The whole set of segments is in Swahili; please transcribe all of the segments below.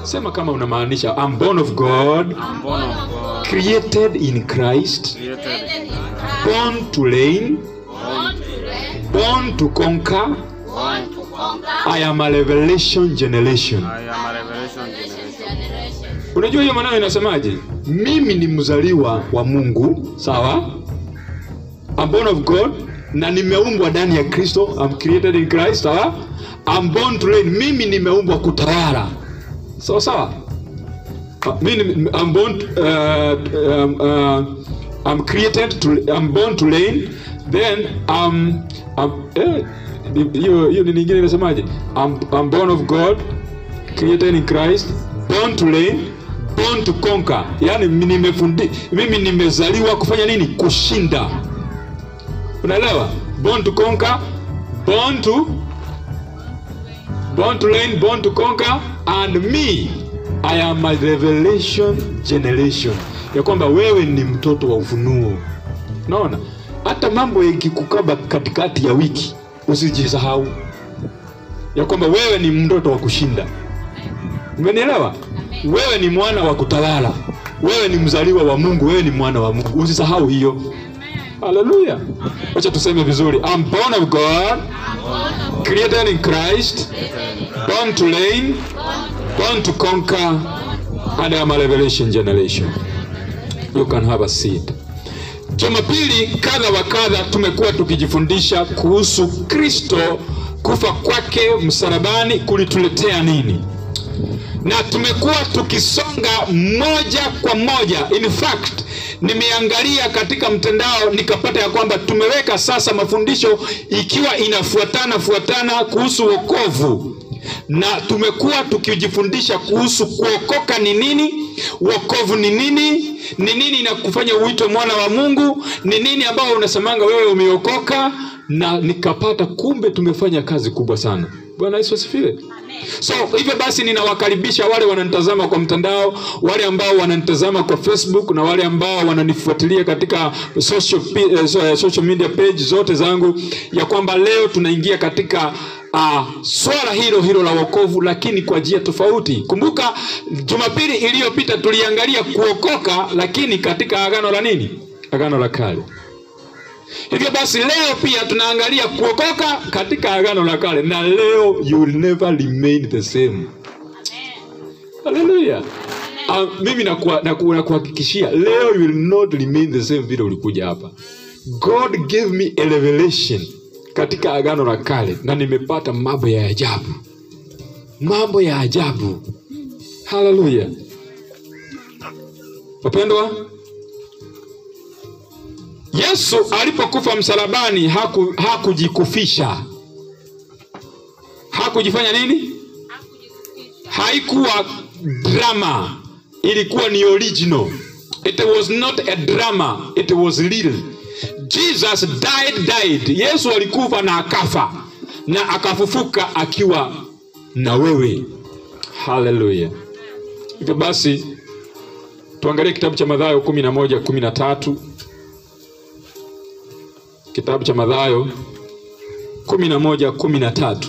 sema kama unamaanisha I'm born of God I'm born of God, created in Christ created in born to reign born to conquer I am a revelation generation I am a revelation generation. unajua hiyo maneno inasemaje mimi ni mzaliwa wa mungu sawa I'm born of god na nimeumbwa ndani ya kristo I'm created in christ sawa I'm born to reign mimi nimeumbwa kutawala sawa sawa Uh, mimi ni- I'm born uh, um, uh, I'm created to I'm born to reign then um, um, eh, hiyo hiyo ni nyingine inasemaje I'm, I'm born of god created in Christ, born to reign, born to conquer. Yani nimefundi, mimi nimezaliwa kufanya nini? Kushinda. Unaelewa? Born to conquer, born to born to reign, born to conquer and me I am a revelation generation. Ya kwamba wewe ni mtoto wa ufunuo. Unaona? Hata mambo yakikukaba katikati ya wiki usijisahau ya kwamba wewe ni mtoto wa kushinda. Umenielewa? Wewe ni mwana wa kutawala, wewe ni mzaliwa wa Mungu, wewe ni mwana wa Mungu. Usisahau hiyo. Haleluya! Wacha tuseme vizuri, I'm born of God, created in Christ, born to reign, born to conquer, and I am a revelation generation. You can have a seat. Jumapili kadha wa kadha tumekuwa tukijifundisha kuhusu Kristo, kufa kwake msalabani kulituletea nini, na tumekuwa tukisonga moja kwa moja. In fact, nimeangalia katika mtandao nikapata ya kwamba tumeweka sasa mafundisho ikiwa inafuatana fuatana kuhusu wokovu na tumekuwa tukijifundisha kuhusu kuokoka ni nini, wokovu ni nini, ni nini inakufanya uitwe mwana wa Mungu, ni nini ambao unasemanga wewe umeokoka, na nikapata kumbe tumefanya kazi kubwa sana. Bwana Yesu asifiwe. So hivyo basi, ninawakaribisha wale wananitazama kwa mtandao, wale ambao wananitazama kwa Facebook na wale ambao wananifuatilia katika social, pi- eh, so- eh, social media page zote zangu, ya kwamba leo tunaingia katika uh, swala hilo hilo la wokovu, lakini kwa njia tofauti. Kumbuka Jumapili iliyopita tuliangalia kuokoka, lakini katika agano la nini? Agano la kale. Hivyo basi leo pia tunaangalia kuokoka katika agano la kale, na leo you will never remain the same. Haleluya. Uh, mimi nakuha- naku- nakuhakikishia leo you will not remain the same vile ulikuja hapa. God gave me a revelation katika agano la kale, na nimepata mambo ya ajabu, mambo ya ajabu. Haleluya. Wapendwa, Yesu alipokufa msalabani haku, hakujikufisha. Hakujifanya nini? Haikuwa drama, ilikuwa ni original. It was not a drama, it was real. Jesus died died. Yesu alikufa na akafa na akafufuka akiwa na wewe. Haleluya. Hivyo basi tuangalie kitabu cha Mathayo kumi na moja kumi na tatu kitabu cha Mathayo kumi na moja kumi na tatu.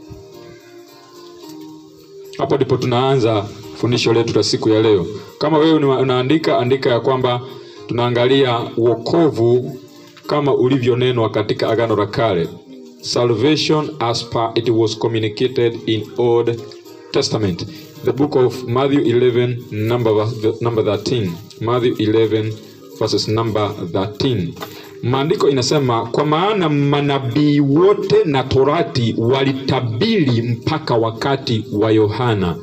Hapo ndipo tunaanza fundisho letu la siku ya leo. Kama wewe una- unaandika, andika ya kwamba tunaangalia wokovu kama ulivyonenwa katika Agano la Kale, salvation as per it was communicated in Old Testament. The book of Matthew 11 number, verse- number 13. Matthew 11 verses number 13. Maandiko inasema kwa maana manabii wote na torati walitabiri mpaka wakati wa Yohana.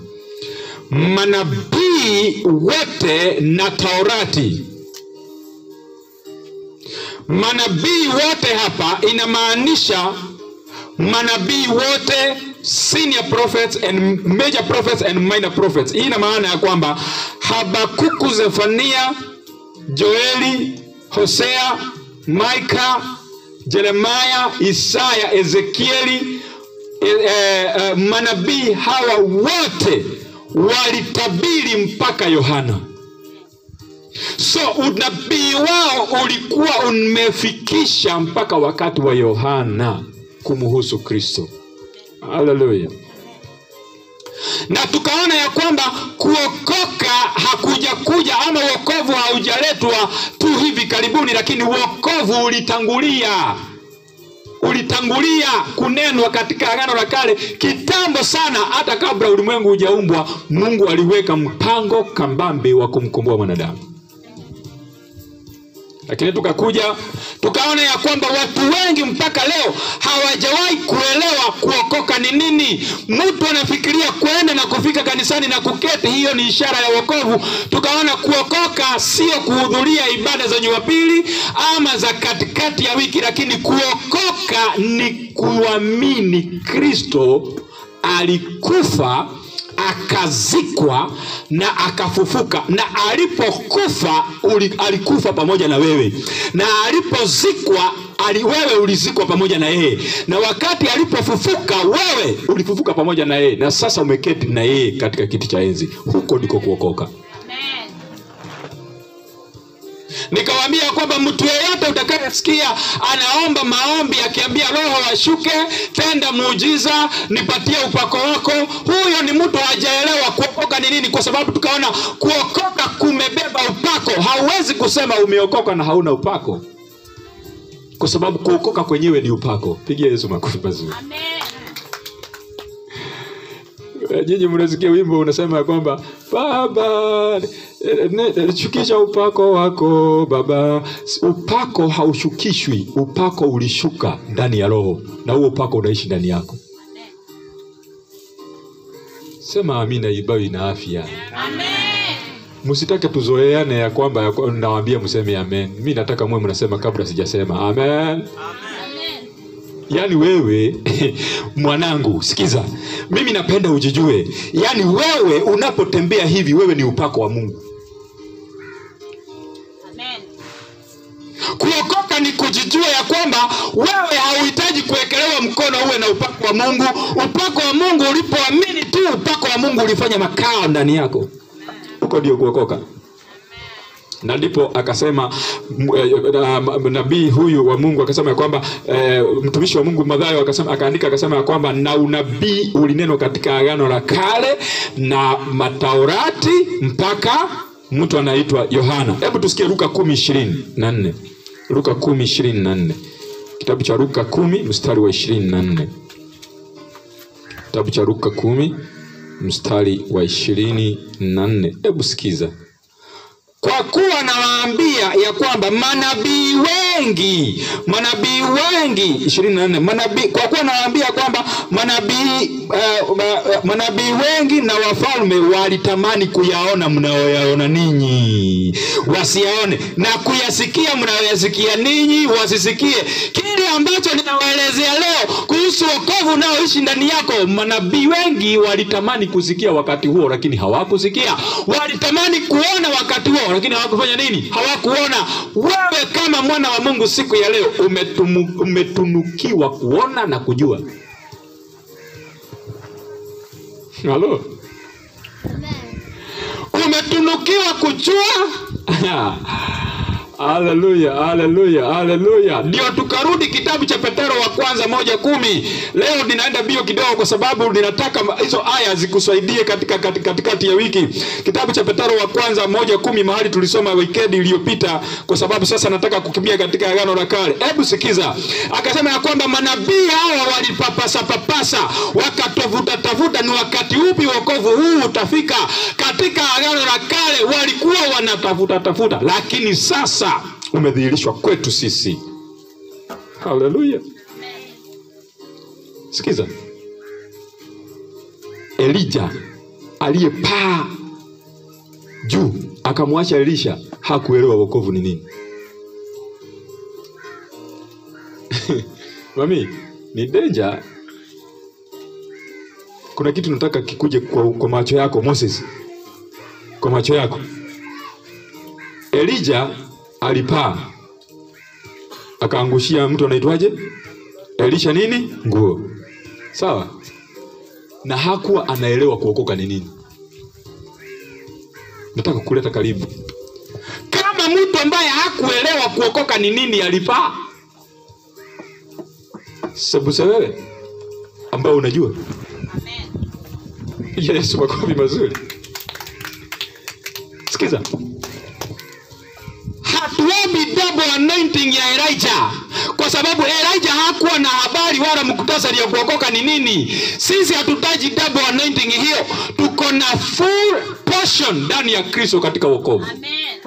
Manabii wote na Taurati. Manabii wote hapa inamaanisha manabii wote senior prophets and major prophets and minor prophets. Hii ina maana ya kwamba Habakuku, Zefania, Joeli, Hosea, Maika, Jeremaya, Isaya, Ezekieli, e, e, e, manabii hawa wote walitabiri mpaka Yohana. So unabii wao ulikuwa umefikisha mpaka wakati wa Yohana kumhusu Kristo. Haleluya. na tukaona ya kwamba kuokoka hakuja kuja ama uokovu haujaletwa tu hivi karibuni lakini uokovu ulitangulia ulitangulia kunenwa katika agano la kale kitambo sana hata kabla ulimwengu hujaumbwa mungu aliweka mpango kambambe wa kumkomboa mwanadamu lakini tukakuja tukaona ya kwamba watu wengi mpaka leo hawajawahi kuelewa kuokoka ni nini mtu anafikiria kwenda na kufika kanisani na kuketi hiyo ni ishara ya wokovu tukaona kuokoka sio kuhudhuria ibada za jumapili ama za katikati ya wiki lakini kuokoka ni kuamini kristo alikufa akazikwa na akafufuka na alipokufa uli, alikufa pamoja na wewe na alipozikwa ali, wewe ulizikwa pamoja na yeye na wakati alipofufuka wewe ulifufuka pamoja na yeye na sasa umeketi na yeye katika kiti cha enzi huko ndiko kuokoka Amen. nikawaambia kwamba mtu yeyote utakayesikia anaomba maombi akiambia roho washuke tenda muujiza nipatie upako wako huyo ni mtu hajaelewa kuokoka ni nini kwa sababu tukaona kuokoka kumebeba upako hauwezi kusema umeokoka na hauna upako kwa sababu kuokoka kwenyewe ni upako pigia yesu makofi mazuri Amen. Eh, nyinyi mnasikia wimbo unasema ya kwamba baba eh, ne- eh, shukisha upako wako baba S- upako haushukishwi upako ulishuka ndani ya roho na huo upako unaishi ndani yako sema amina ibayo ina afya Amen. msitake tuzoeane ya kwamba ya kwa- nawaambia mseme amen mi nataka mwe mnasema kabla sijasema amen Amen. yaani wewe mwanangu sikiza mimi napenda ujijue yaani wewe unapotembea hivi wewe ni upako wa mungu Amen. kuokoka ni kujijua ya kwamba wewe hauhitaji kuwekelewa mkono uwe na upako wa mungu upako wa mungu ulipoamini tu upako wa mungu ulifanya makao ndani yako huko ndio kuokoka na ndipo akasema m- eh, na- m- nabii huyu wa mungu akasema ya kwamba eh, mtumishi wa mungu madhayo akasema akaandika akasema ya kwamba na unabii ulinenwa katika agano la kale na mataurati mpaka mtu anaitwa yohana hebu tusikie luka kumi ishirini na nne luka kumi ishirini na nne kitabu cha luka kumi mstari wa ishirini na nne kitabu cha luka kumi mstari wa ishirini na nne hebu sikiza kwa kuwa nawaambia ya kwamba manabii wengi manabii wengi ishirini na nne manabii kwa kuwa nawaambia kwamba manabii uh, uh, manabii wengi na wafalme walitamani kuyaona mnayoyaona ninyi wasiyaone na kuyasikia mnayoyasikia ninyi wasisikie kile ambacho ninawaelezea leo kuhusu wokovu unaoishi ndani yako manabii wengi walitamani kusikia wakati huo lakini hawakusikia walitamani kuona wakati huo lakini hawakufanya nini hawakuona wewe kama mwana wa mungu siku ya leo umetumu, umetunukiwa kuona na kujua halo umetunukiwa kujua haleluya haleluya haleluya ndio tukarudi kitabu cha petero wa kwanza moja kumi leo ninaenda bio kidogo kwa sababu ninataka ma- hizo aya zikusaidie katika katika- katikati ya wiki kitabu cha petero wa kwanza moja kumi mahali tulisoma wikendi iliyopita kwa sababu sasa nataka kukimbia katika agano la kale hebu sikiza akasema ya kwamba manabii hawa walipapasa papasa wakatafuta tafuta ni wakati upi wokovu huu utafika katika agano la kale walikuwa wanatafuta tafuta lakini sasa umedhihirishwa kwetu sisi haleluya sikiza elija aliyepaa juu akamwacha elisha hakuelewa wokovu ni nini mami ni denja kuna kitu nataka kikuje kwa, kwa macho yako moses kwa macho yako elija alipaa akaangushia mtu anaitwaje elisha nini nguo sawa na hakuwa anaelewa kuokoka ni nini nataka kuleta karibu kama mtu ambaye hakuelewa kuokoka ni nini alipaa sebuse wewe ambao unajua Piga Yesu makofi mazuri. Sikiza, hatuombi double anointing ya Elijah kwa sababu Elijah hakuwa na habari wala muktasari ya kuokoka ni nini. Sisi hatutaji double anointing hiyo, tuko na full portion ndani ya Kristo katika wokovu. Amen.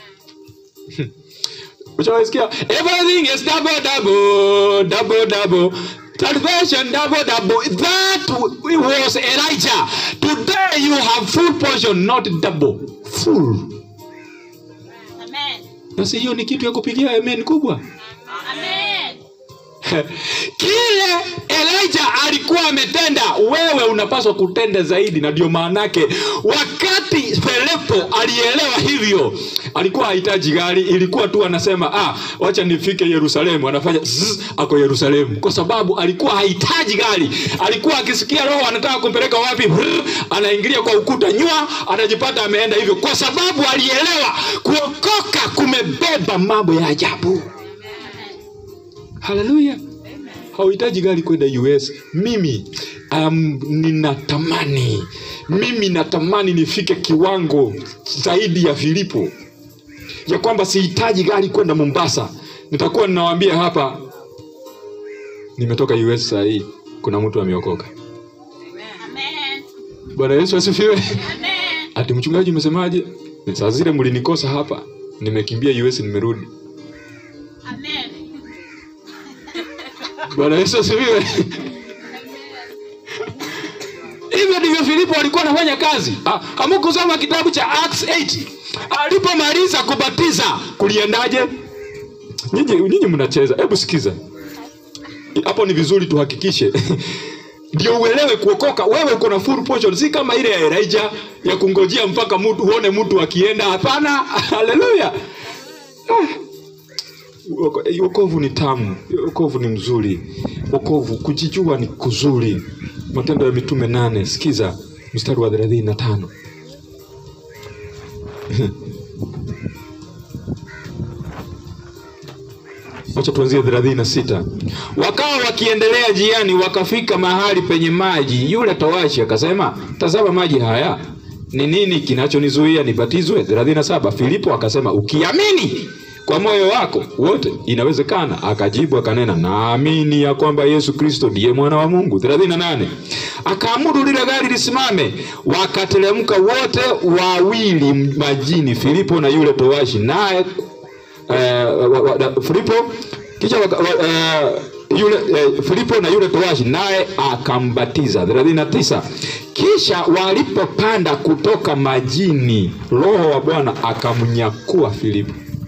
Ushawaisikia? Everything is double double double double. Salvation double double. That was Elijah. Today you have full portion, not double. Full. Amen. Basi hiyo ni kitu ya kupigia amen kubwa. Amen. Kile Elijah alikuwa ametenda, wewe unapaswa kutenda zaidi, na ndio maanake wakati Filipo alielewa hivyo, alikuwa hahitaji gari, ilikuwa tu anasema ah, wacha nifike Yerusalemu. Anafanya zzz, ako Yerusalemu, kwa sababu alikuwa hahitaji gari. Alikuwa akisikia Roho anataka kumpeleka wapi, brr, anaingilia kwa ukuta, nywa, anajipata ameenda hivyo, kwa sababu alielewa kuokoka kumebeba mambo ya ajabu. Haleluya! hauhitaji gari kwenda US. Mimi um, ninatamani mimi natamani nifike kiwango zaidi ya Filipo, ya kwamba sihitaji gari kwenda Mombasa. Nitakuwa ninawaambia hapa, nimetoka US saa hii, kuna mtu ameokoka. Amen. Bwana Yesu asifiwe. Amen. Ati mchungaji, umesemaje? Saa zile mlinikosa hapa, nimekimbia US, nimerudi. Amen. Bwana Yesu asifiwe. Hivyo ndivyo Filipo alikuwa anafanya kazi. Ah, Hamukusoma kitabu cha Acts 8 alipomaliza kubatiza kuliendaje? Nyinyi nyinyi mnacheza, hebu sikiza hapo. Ni vizuri tuhakikishe ndio uelewe kuokoka. Wewe uko na full portion, si kama ile ya Elijah ya kungojea mpaka mtu uone mtu akienda. Hapana, haleluya. Ah. Woko- Wokovu ni tamu, wokovu ni mzuri, wokovu kujijua ni kuzuri. Matendo ya Mitume nane, sikiza mstari wa thelathini na tano. Wacha tuanzie thelathini na sita. Wakawa wakiendelea jiani, wakafika mahali penye maji. Yule towashi akasema, tazama maji haya, ni nini kinachonizuia nibatizwe? thelathini na saba. Filipo akasema, ukiamini kwa moyo wako wote inawezekana. Akajibu akanena, naamini ya kwamba Yesu Kristo ndiye mwana wa Mungu. 38 akaamuru lile gari lisimame, wakateremka wote wawili majini, Filipo na yule towashi, naye eh, wa- wa- da- Filipo kisha waka, wa, eh, yule eh, Filipo na yule towashi naye akambatiza. 39 kisha walipopanda kutoka majini, Roho wa Bwana akamnyakua Filipo.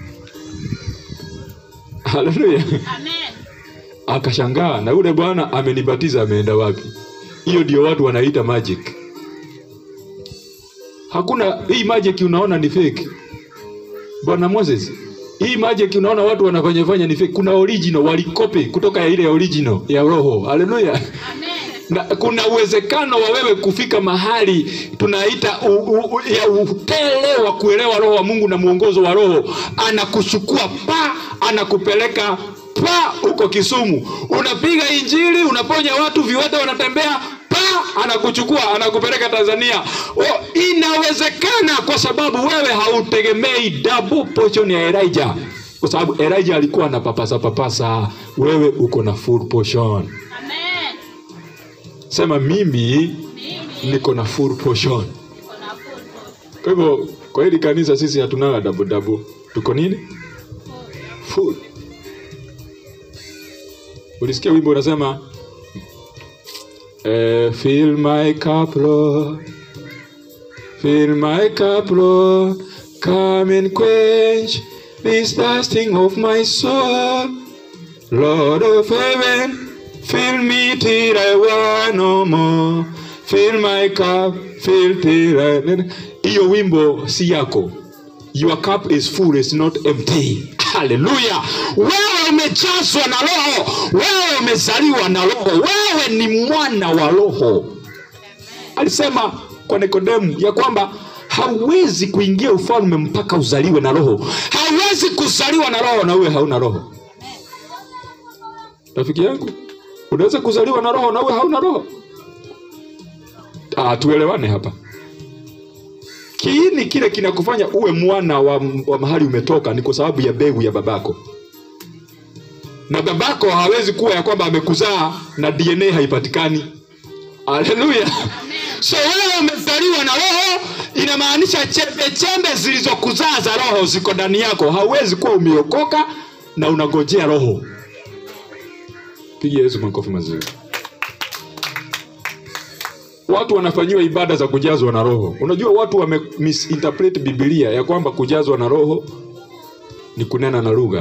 Haleluya. Amen. Akashangaa, na yule bwana amenibatiza ameenda wapi? Hiyo ndio watu wanaita magic. Hakuna hii magic unaona ni fake. Bwana Moses, hii magic unaona watu wanafanya fanya ni fake. Kuna original walikopi kutoka ya ile ya original ya roho. Haleluya. Amen. Na kuna uwezekano wa wewe kufika mahali tunaita u, u, u, ya utele wa kuelewa roho wa Mungu na mwongozo wa roho, anakuchukua pa, anakupeleka pa huko Kisumu, unapiga injili, unaponya watu, viwete wanatembea pa, anakuchukua anakupeleka Tanzania. Oh, inawezekana kwa sababu wewe hautegemei double portion ya Elijah, kwa sababu Elijah alikuwa na papasa papasa, wewe uko na full portion. Amen. Sema mimi Mimi niko na full portion. niko na full Kwa hivyo kwa hili kanisa sisi hatunanga double double, tuko nini? Full. Ulisikia wimbo unasema eh, fill my cup Lord, fill my cup Lord, come and quench this thirsting of my soul. Lord of heaven, fill me till I want no more. Fill my cup, fill till I... Hiyo wimbo si yako. Your cup is full, it's not empty. Haleluya! Wewe umejazwa na Roho, wewe umezaliwa na Roho, wewe ni mwana wa Roho. Alisema kwa Nikodemu ya kwamba hauwezi kuingia ufalme mpaka uzaliwe na Roho. Hauwezi kuzaliwa na Roho na uwe hauna Roho. Rafiki yangu, unaweza kuzaliwa na roho na uwe hauna roho. Ah, tuelewane hapa kiini kile kinakufanya uwe mwana wa, wa mahali umetoka ni kwa sababu ya mbegu ya babako na babako hawezi kuwa ya kwamba amekuzaa na dna haipatikani haleluya so wewe umezaliwa na roho inamaanisha chembe chembe zilizokuzaa za roho ziko ndani yako hauwezi kuwa umeokoka na unagojea roho piga yesu makofi mazuri watu wanafanyiwa ibada za kujazwa na roho unajua watu wame misinterpret bibilia ya kwamba kujazwa na roho ni kunena na lugha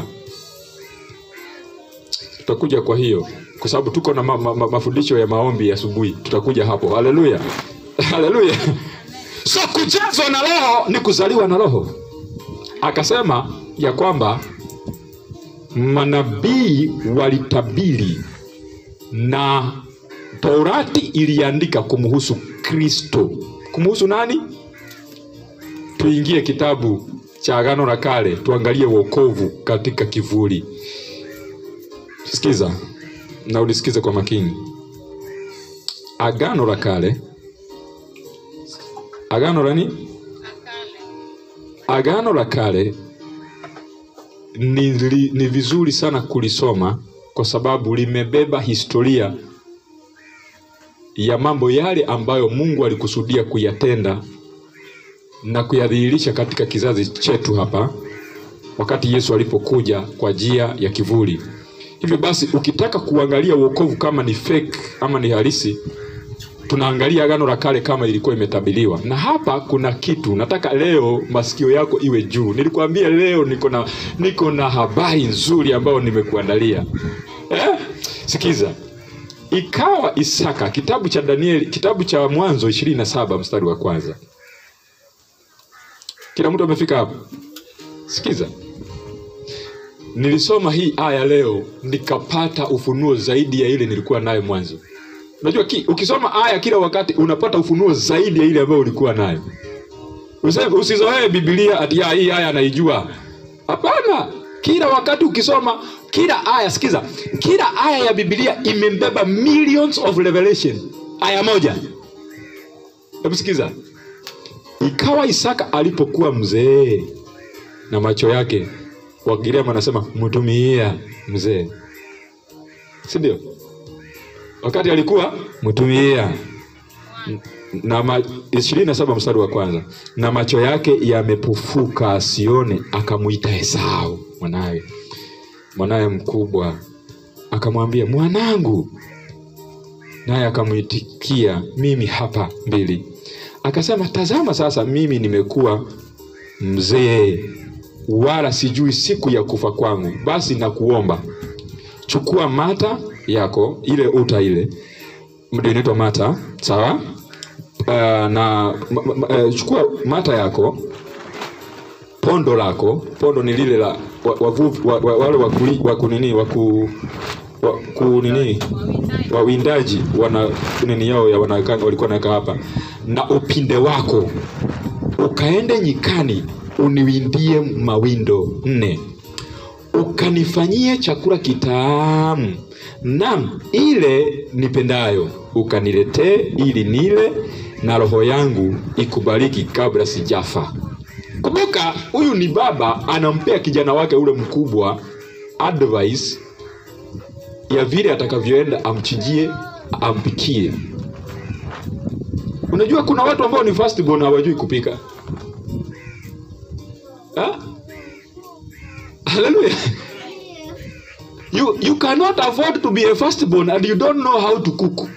tutakuja kwa hiyo kwa sababu tuko na ma, ma, ma, mafundisho ya maombi ya asubuhi tutakuja hapo haleluya haleluya so kujazwa na roho ni kuzaliwa na roho akasema ya kwamba manabii walitabiri na torati iliandika kumhusu kristo kumhusu nani tuingie kitabu cha agano la kale tuangalie wokovu katika kivuli sikiza na ulisikize kwa makini agano la kale agano la nini agano la kale ni, li, ni vizuri sana kulisoma kwa sababu limebeba historia ya mambo yale ambayo mungu alikusudia kuyatenda na kuyadhihirisha katika kizazi chetu hapa wakati yesu alipokuja kwa njia ya kivuli hivyo basi ukitaka kuangalia uokovu kama ni fake ama ni halisi tunaangalia agano la kale kama ilikuwa imetabiliwa na hapa kuna kitu nataka leo masikio yako iwe juu nilikwambia leo niko na niko na habari nzuri ambayo nimekuandalia eh? sikiza ikawa isaka kitabu cha danieli kitabu cha mwanzo ishirini na saba mstari wa kwanza kila mtu amefika hapo sikiza nilisoma hii aya leo nikapata ufunuo zaidi ya ile nilikuwa nayo mwanzo unajua ki, ukisoma aya kila wakati unapata ufunuo zaidi ya ile ambayo ulikuwa nayo Useme- usizoee bibilia ati "Ah, hii aya anaijua hapana kila wakati ukisoma kila aya sikiza kila aya ya bibilia imembeba millions of revelation aya moja hebu sikiza ikawa isaka alipokuwa mzee na macho yake wagiriama anasema mtumia mzee si ndio wakati alikuwa mtumia na ma, ishirini na saba mstari wa kwanza na macho yake yamepofuka asione akamwita esau mwanawe mwanawe mkubwa akamwambia mwanangu naye akamwitikia mimi hapa mbili akasema tazama sasa mimi nimekuwa mzee wala sijui siku ya kufa kwangu basi nakuomba chukua mata yako ile uta ile ndio inaitwa mata sawa uh, na ma, ma, uh, chukua mata yako pondo lako pondo ni lile la wa- wavuvi wa, wa, wale wakuli- wakunini waku wa, kunini wawindaji wana nini yao ya wanaweka- walikuwa naweka hapa na upinde wako ukaende nyikani uniwindie mawindo nne ukanifanyie chakula kitamu nam ile nipendayo ukaniletee ili nile na roho yangu ikubariki kabla sijafa kumbuka huyu ni baba anampea kijana wake ule mkubwa advice ya vile atakavyoenda amchinjie ampikie unajua kuna watu ambao ni firstborn hawajui kupika Ha? Hallelujah. You, you cannot afford to be a firstborn and you don't know how to cook.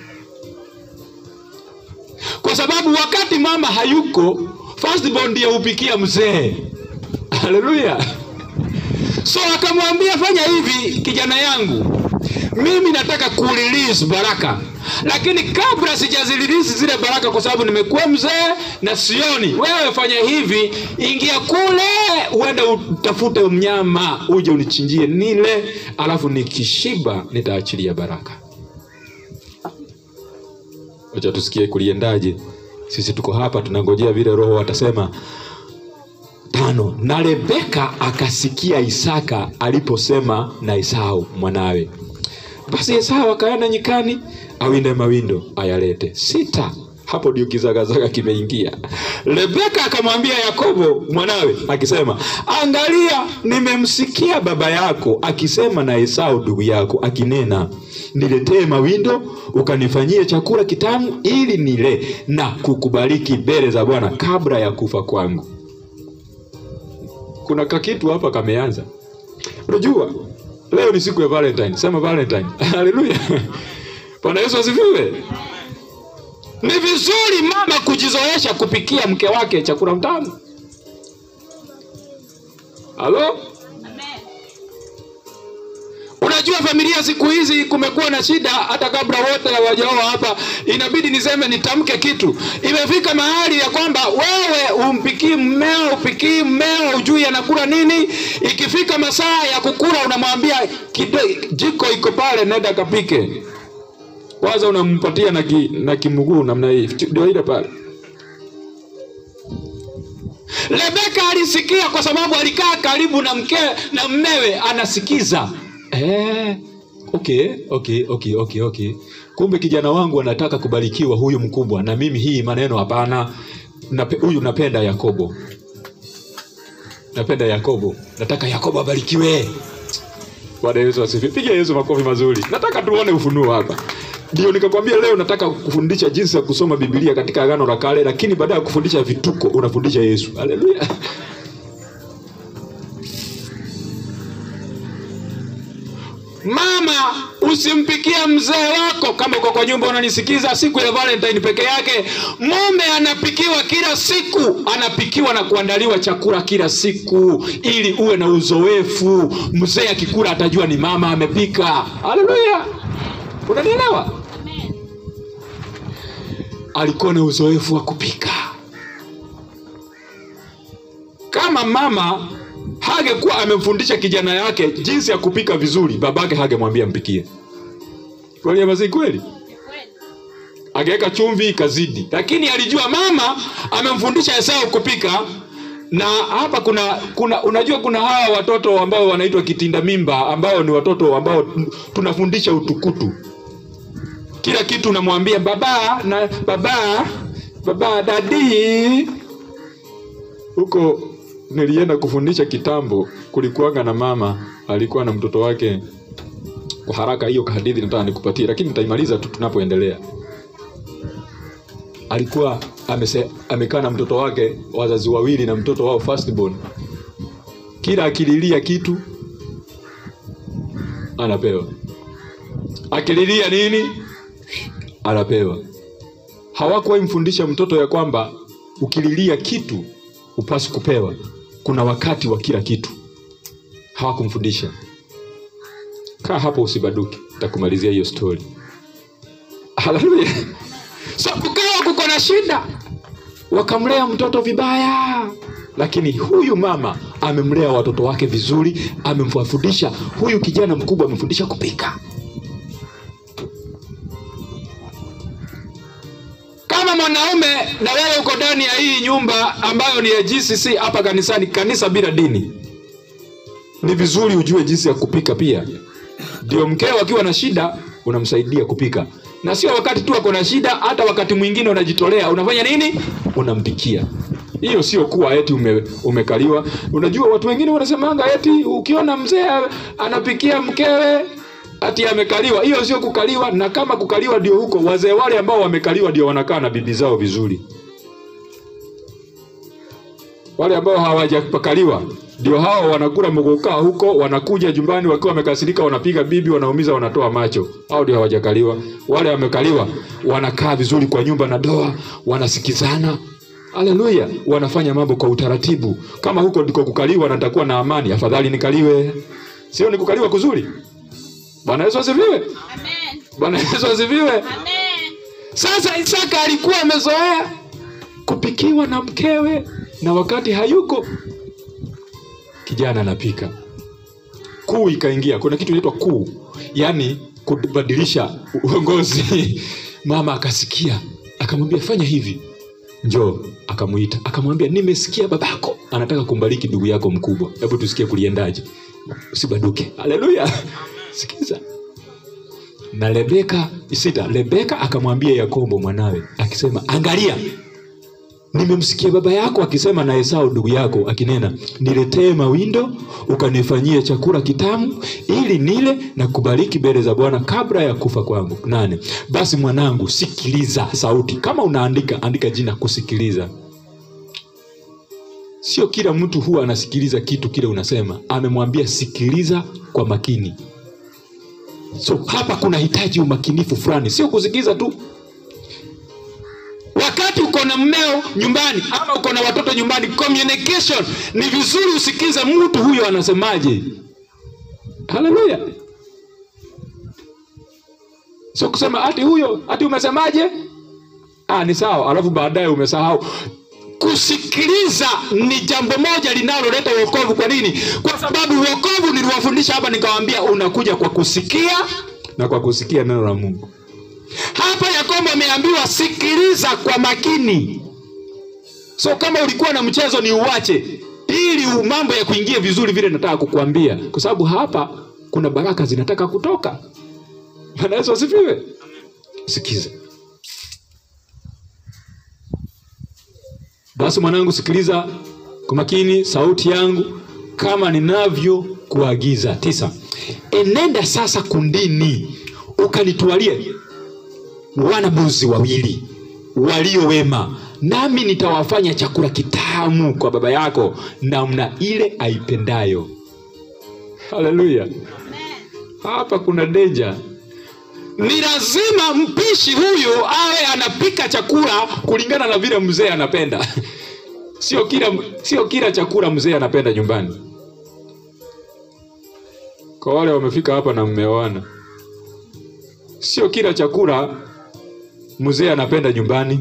Kwa sababu wakati mama hayuko, firstborn ndiye hupikia mzee. Haleluya. So akamwambia fanya hivi kijana yangu, mimi nataka kurelease baraka, lakini kabla sijazirelease zile baraka, kwa sababu nimekuwa mzee na sioni, wewe fanya hivi, ingia kule, uende utafute mnyama uje unichinjie nile, alafu nikishiba nitaachilia baraka. Wacha tusikie kuliendaje. Sisi tuko hapa tunangojea vile Roho atasema tano na rebeka akasikia isaka aliposema na esau mwanawe basi esau akaenda nyikani awinde mawindo ayalete sita hapo ndio kizagazaga kimeingia rebeka akamwambia yakobo mwanawe akisema angalia nimemsikia baba yako akisema na esau ndugu yako akinena niletee mawindo ukanifanyie chakula kitamu ili nile na kukubariki mbele za bwana kabla ya kufa kwangu kuna kakitu hapa kameanza unajua leo ni siku ya valentine sema valentine haleluya bwana yesu asifiwe ni vizuri mama kujizoesha kupikia mke wake chakula mtamu halo Amen. unajua familia siku hizi kumekuwa na shida hata kabla wote hawajaoa hapa inabidi niseme nitamke kitu imefika mahali ya kwamba wewe umpikii mmeo upikii mmeo ujui anakula nini ikifika masaa ya kukula unamwambia "Kide- jiko iko pale nenda kapike kwanza unampatia na, ki, na kimuguu namna hii ndio ile pale Rebeka alisikia kwa sababu alikaa karibu na mke na mmewe anasikiza. Eh, okay, okay, okay, okay, okay. Kumbe kijana wangu anataka kubarikiwa huyu mkubwa na mimi hii maneno hapana. Nape, huyu napenda Yakobo. Napenda Yakobo. Nataka Yakobo abarikiwe. Bwana Yesu asifiwe. Piga Yesu makofi mazuri. Nataka tuone ufunuo hapa. Ndio nikakwambia leo nataka kufundisha jinsi ya kusoma Biblia katika Agano la Kale, lakini baada ya kufundisha vituko unafundisha Yesu. Haleluya. Mama, usimpikie mzee wako kama uko kwa nyumba unanisikiza, siku ya Valentine peke yake. Mume anapikiwa kila siku, anapikiwa na kuandaliwa chakula kila siku, ili uwe na uzoefu. Mzee akikula atajua ni mama amepika. Haleluya, unanielewa? Amen. alikuwa na uzoefu wa kupika. Kama mama hangekuwa amemfundisha kijana yake jinsi ya kupika vizuri, babake hangemwambia mpikie. Kweli ama si kweli? Ni kweli. Angeweka chumvi ikazidi, lakini alijua mama amemfundisha Esau kupika. Na hapa kuna kuna unajua, kuna hawa watoto ambao wanaitwa kitinda mimba, ambao ni watoto ambao tunafundisha utukutu kila kitu unamwambia baba na baba baba dadi huko nilienda kufundisha kitambo kulikuwaga na mama alikuwa na mtoto wake kwa haraka hiyo hadithi nataka nikupatie lakini nitaimaliza tu tunapoendelea alikuwa amese, amekaa na mtoto wake wazazi wawili na mtoto wao firstborn kila akililia kitu anapewa akililia nini anapewa. Hawakuwahi mfundisha mtoto ya kwamba ukililia kitu upasi kupewa, kuna wakati wa kila kitu. Hawakumfundisha. Kaa hapo usibaduke, nitakumalizia hiyo story. Haleluya! So kukawa kuko na shida, wakamlea mtoto vibaya, lakini huyu mama amemlea watoto wake vizuri, amemfundisha huyu kijana mkubwa, amemfundisha kupika. kama mwanaume na wewe uko ndani ya hii nyumba ambayo ni ya GCC hapa kanisani, kanisa bila dini, ni vizuri ujue jinsi ya kupika pia. Ndio mkeo akiwa na shida unamsaidia kupika, na sio wakati tu ako na shida, hata wakati mwingine unajitolea, unafanya nini? Unampikia. Hiyo sio kuwa eti ume, umekaliwa. Unajua watu wengine wanasemanga eti ukiona mzee anapikia mkewe ati amekaliwa. Hiyo sio kukaliwa, na kama kukaliwa ndio huko, wazee wale ambao wamekaliwa ndio wanakaa na bibi zao vizuri. Wale ambao hawajapakaliwa ndio hao wanakula mgokaa huko, wanakuja jumbani wakiwa wamekasirika, wanapiga bibi, wanaumiza, wanatoa macho. Hao ndio hawajakaliwa. Wale wamekaliwa wanakaa vizuri kwa nyumba na doa, wanasikizana. Haleluya, wanafanya mambo kwa utaratibu. Kama huko ndiko kukaliwa, natakuwa na amani, afadhali nikaliwe. Sio ni kukaliwa kuzuri? Bwana Yesu asifiwe. Amen. Bwana Yesu asifiwe. Amen. Sasa Isaka alikuwa amezoea kupikiwa na mkewe, na wakati hayuko kijana anapika. Kuu ikaingia. Kuna kitu inaitwa kuu, yaani kubadilisha uongozi. Mama akasikia, akamwambia fanya hivi, njoo. Akamwita, akamwambia nimesikia babako anataka kumbariki ndugu yako mkubwa, hebu tusikie kuliendaje. Usibaduke. Haleluya! Sikiza, na Rebeka sita. Rebeka akamwambia Yakobo mwanawe akisema, angalia, nimemsikia baba yako akisema na Esau ndugu yako akinena, niletee mawindo ukanifanyie chakula kitamu, ili nile na kubariki mbele za Bwana kabla ya kufa kwangu. nane. Basi mwanangu, sikiliza sauti. Kama unaandika andika jina kusikiliza. Sio kila mtu huwa anasikiliza kitu kile unasema. Amemwambia sikiliza kwa makini. So hapa kuna hitaji umakinifu fulani, sio kusikiza tu. Wakati uko na mmeo nyumbani ama uko na watoto nyumbani, communication ni vizuri usikize mtu huyo anasemaje. Haleluya! Sio kusema ati huyo ati umesemaje, ah, ni sawa, alafu baadaye umesahau. Kusikiliza ni jambo moja linaloleta wokovu. Kwa nini? Kwa sababu wokovu niliwafundisha hapa, nikawaambia unakuja kwa kusikia na kwa kusikia neno la Mungu. Hapa Yakobo ameambiwa sikiliza kwa makini. So kama ulikuwa na mchezo ni uwache, ili mambo ya kuingia vizuri vile nataka kukuambia, kwa sababu hapa kuna baraka zinataka kutoka. Bwana Yesu asifiwe. Sikiza basi, mwanangu, sikiliza kwa makini sauti yangu kama ninavyokuagiza. Tisa, enenda sasa kundini ukanitwalie wanabuzi wawili walio wema, nami nitawafanya chakula kitamu kwa baba yako namna ile aipendayo. Haleluya! Amen. Hapa kuna deja. Ni lazima mpishi huyu awe anapika chakula kulingana na vile mzee anapenda. Sio kila, sio kila chakula mzee anapenda nyumbani. Kwa wale wamefika hapa na mmeoana, sio kila chakula mzee anapenda nyumbani.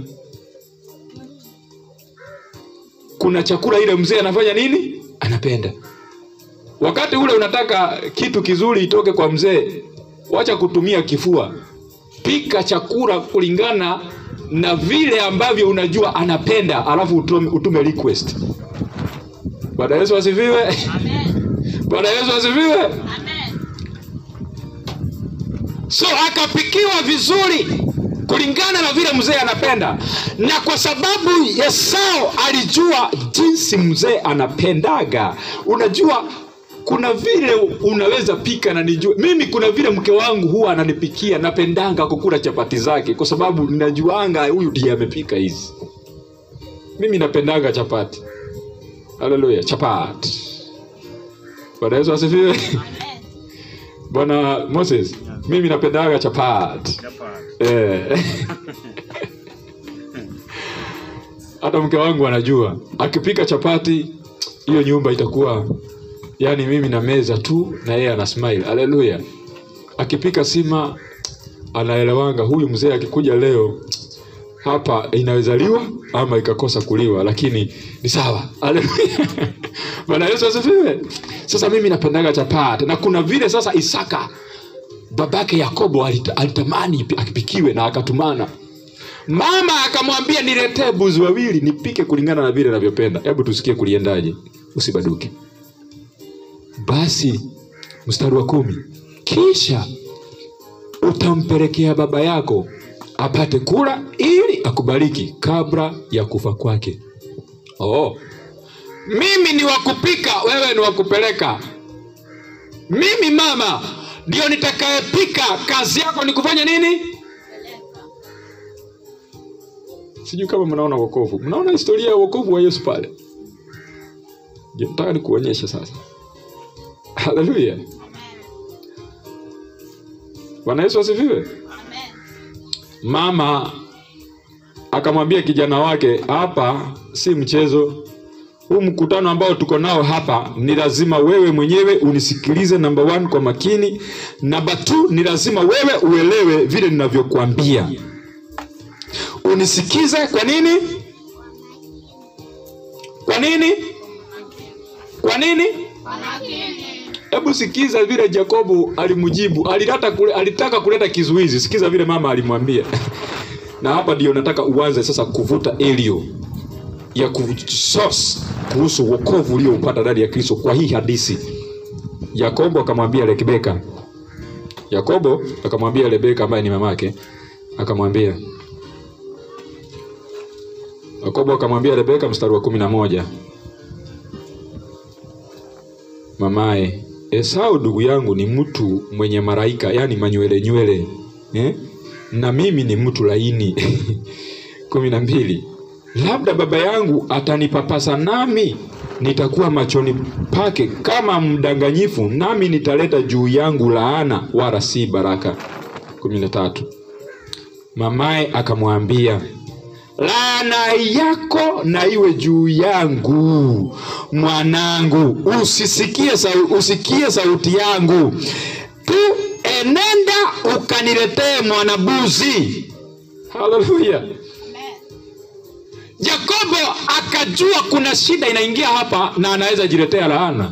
Kuna chakula ile mzee anafanya nini, anapenda. Wakati ule unataka kitu kizuri itoke kwa mzee, wacha kutumia kifua, pika chakula kulingana na vile ambavyo unajua anapenda, alafu utume, utume request. Bwana Yesu asifiwe! Amen. Bwana Yesu asifiwe! Amen. So akapikiwa vizuri kulingana na vile mzee anapenda, na kwa sababu Esau alijua jinsi mzee anapendaga. Unajua, kuna vile unaweza pika na nijue mimi, kuna vile mke wangu huwa ananipikia, napendanga kukula chapati zake, kwa sababu ninajuanga huyu ndiye amepika hizi. Mimi napendanga chapati. Haleluya, chapati. Bwana Yesu asifiwe. Amen. Bwana Moses, mimi napendaga chapati. Chapati. Eh. Hata mke wangu anajua akipika chapati hiyo nyumba itakuwa yani, mimi na meza tu na yeye ana smile. Haleluya! Akipika sima anaelewanga, huyu mzee akikuja leo hapa inaweza liwa ama ikakosa kuliwa, lakini ni sawa. Haleluya! Bwana Yesu asifiwe. Sasa mimi napendaga chapati, na kuna vile sasa Isaka babake Yakobo alita- alitamani ipi- akipikiwe na akatumana. Mama akamwambia niletee buzi wawili nipike kulingana na vile navyopenda. Hebu tusikie kuliendaje, usibaduke. Basi mstari wa kumi, kisha utampelekea baba yako apate kula ili akubariki kabla ya kufa kwake. Oh, mimi ni wa kupika, wewe ni wa kupeleka. Mimi mama ndio nitakayepika, kazi yako ni kufanya nini? Sijui kama mnaona wokovu, mnaona historia ya wokovu wa Yesu pale. Ndio nataka nikuonyeshe sasa. Haleluya, Bwana Yesu asifiwe. Amen. Mama akamwambia kijana wake, hapa si mchezo. Huu mkutano ambao tuko nao hapa ni lazima wewe mwenyewe unisikilize, namba one, kwa makini. Namba two, ni lazima wewe uelewe vile ninavyokuambia, unisikize. Kwa nini? Kwa nini? Kwa nini? Hebu sikiza vile Yakobo alimjibu, alitaka kule, alitaka kuleta kizuizi. Sikiza vile mama alimwambia. Na hapa ndio nataka uanze sasa kuvuta elio ya kusource kuhusu wokovu ulioupata ndani ya Kristo kwa hii hadithi. Yakobo akamwambia Rebeka, Yakobo akamwambia Rebeka ambaye ni mamake, akamwambia Yakobo akamwambia Rebeka, mstari wa kumi na moja mamaye Esau ndugu yangu ni mtu mwenye maraika, yani manywele nywele eh? na mimi ni mtu laini. kumi na mbili labda baba yangu atanipapasa, nami nitakuwa machoni pake kama mdanganyifu, nami nitaleta juu yangu laana, wala si baraka. kumi na tatu mamaye akamwambia laana yako na iwe juu yangu mwanangu, usisikie sau, usikie sauti yangu tu, enenda ukaniletee mwanabuzi. Haleluya! Amen. Yakobo akajua kuna shida inaingia hapa na anaweza jiletea laana.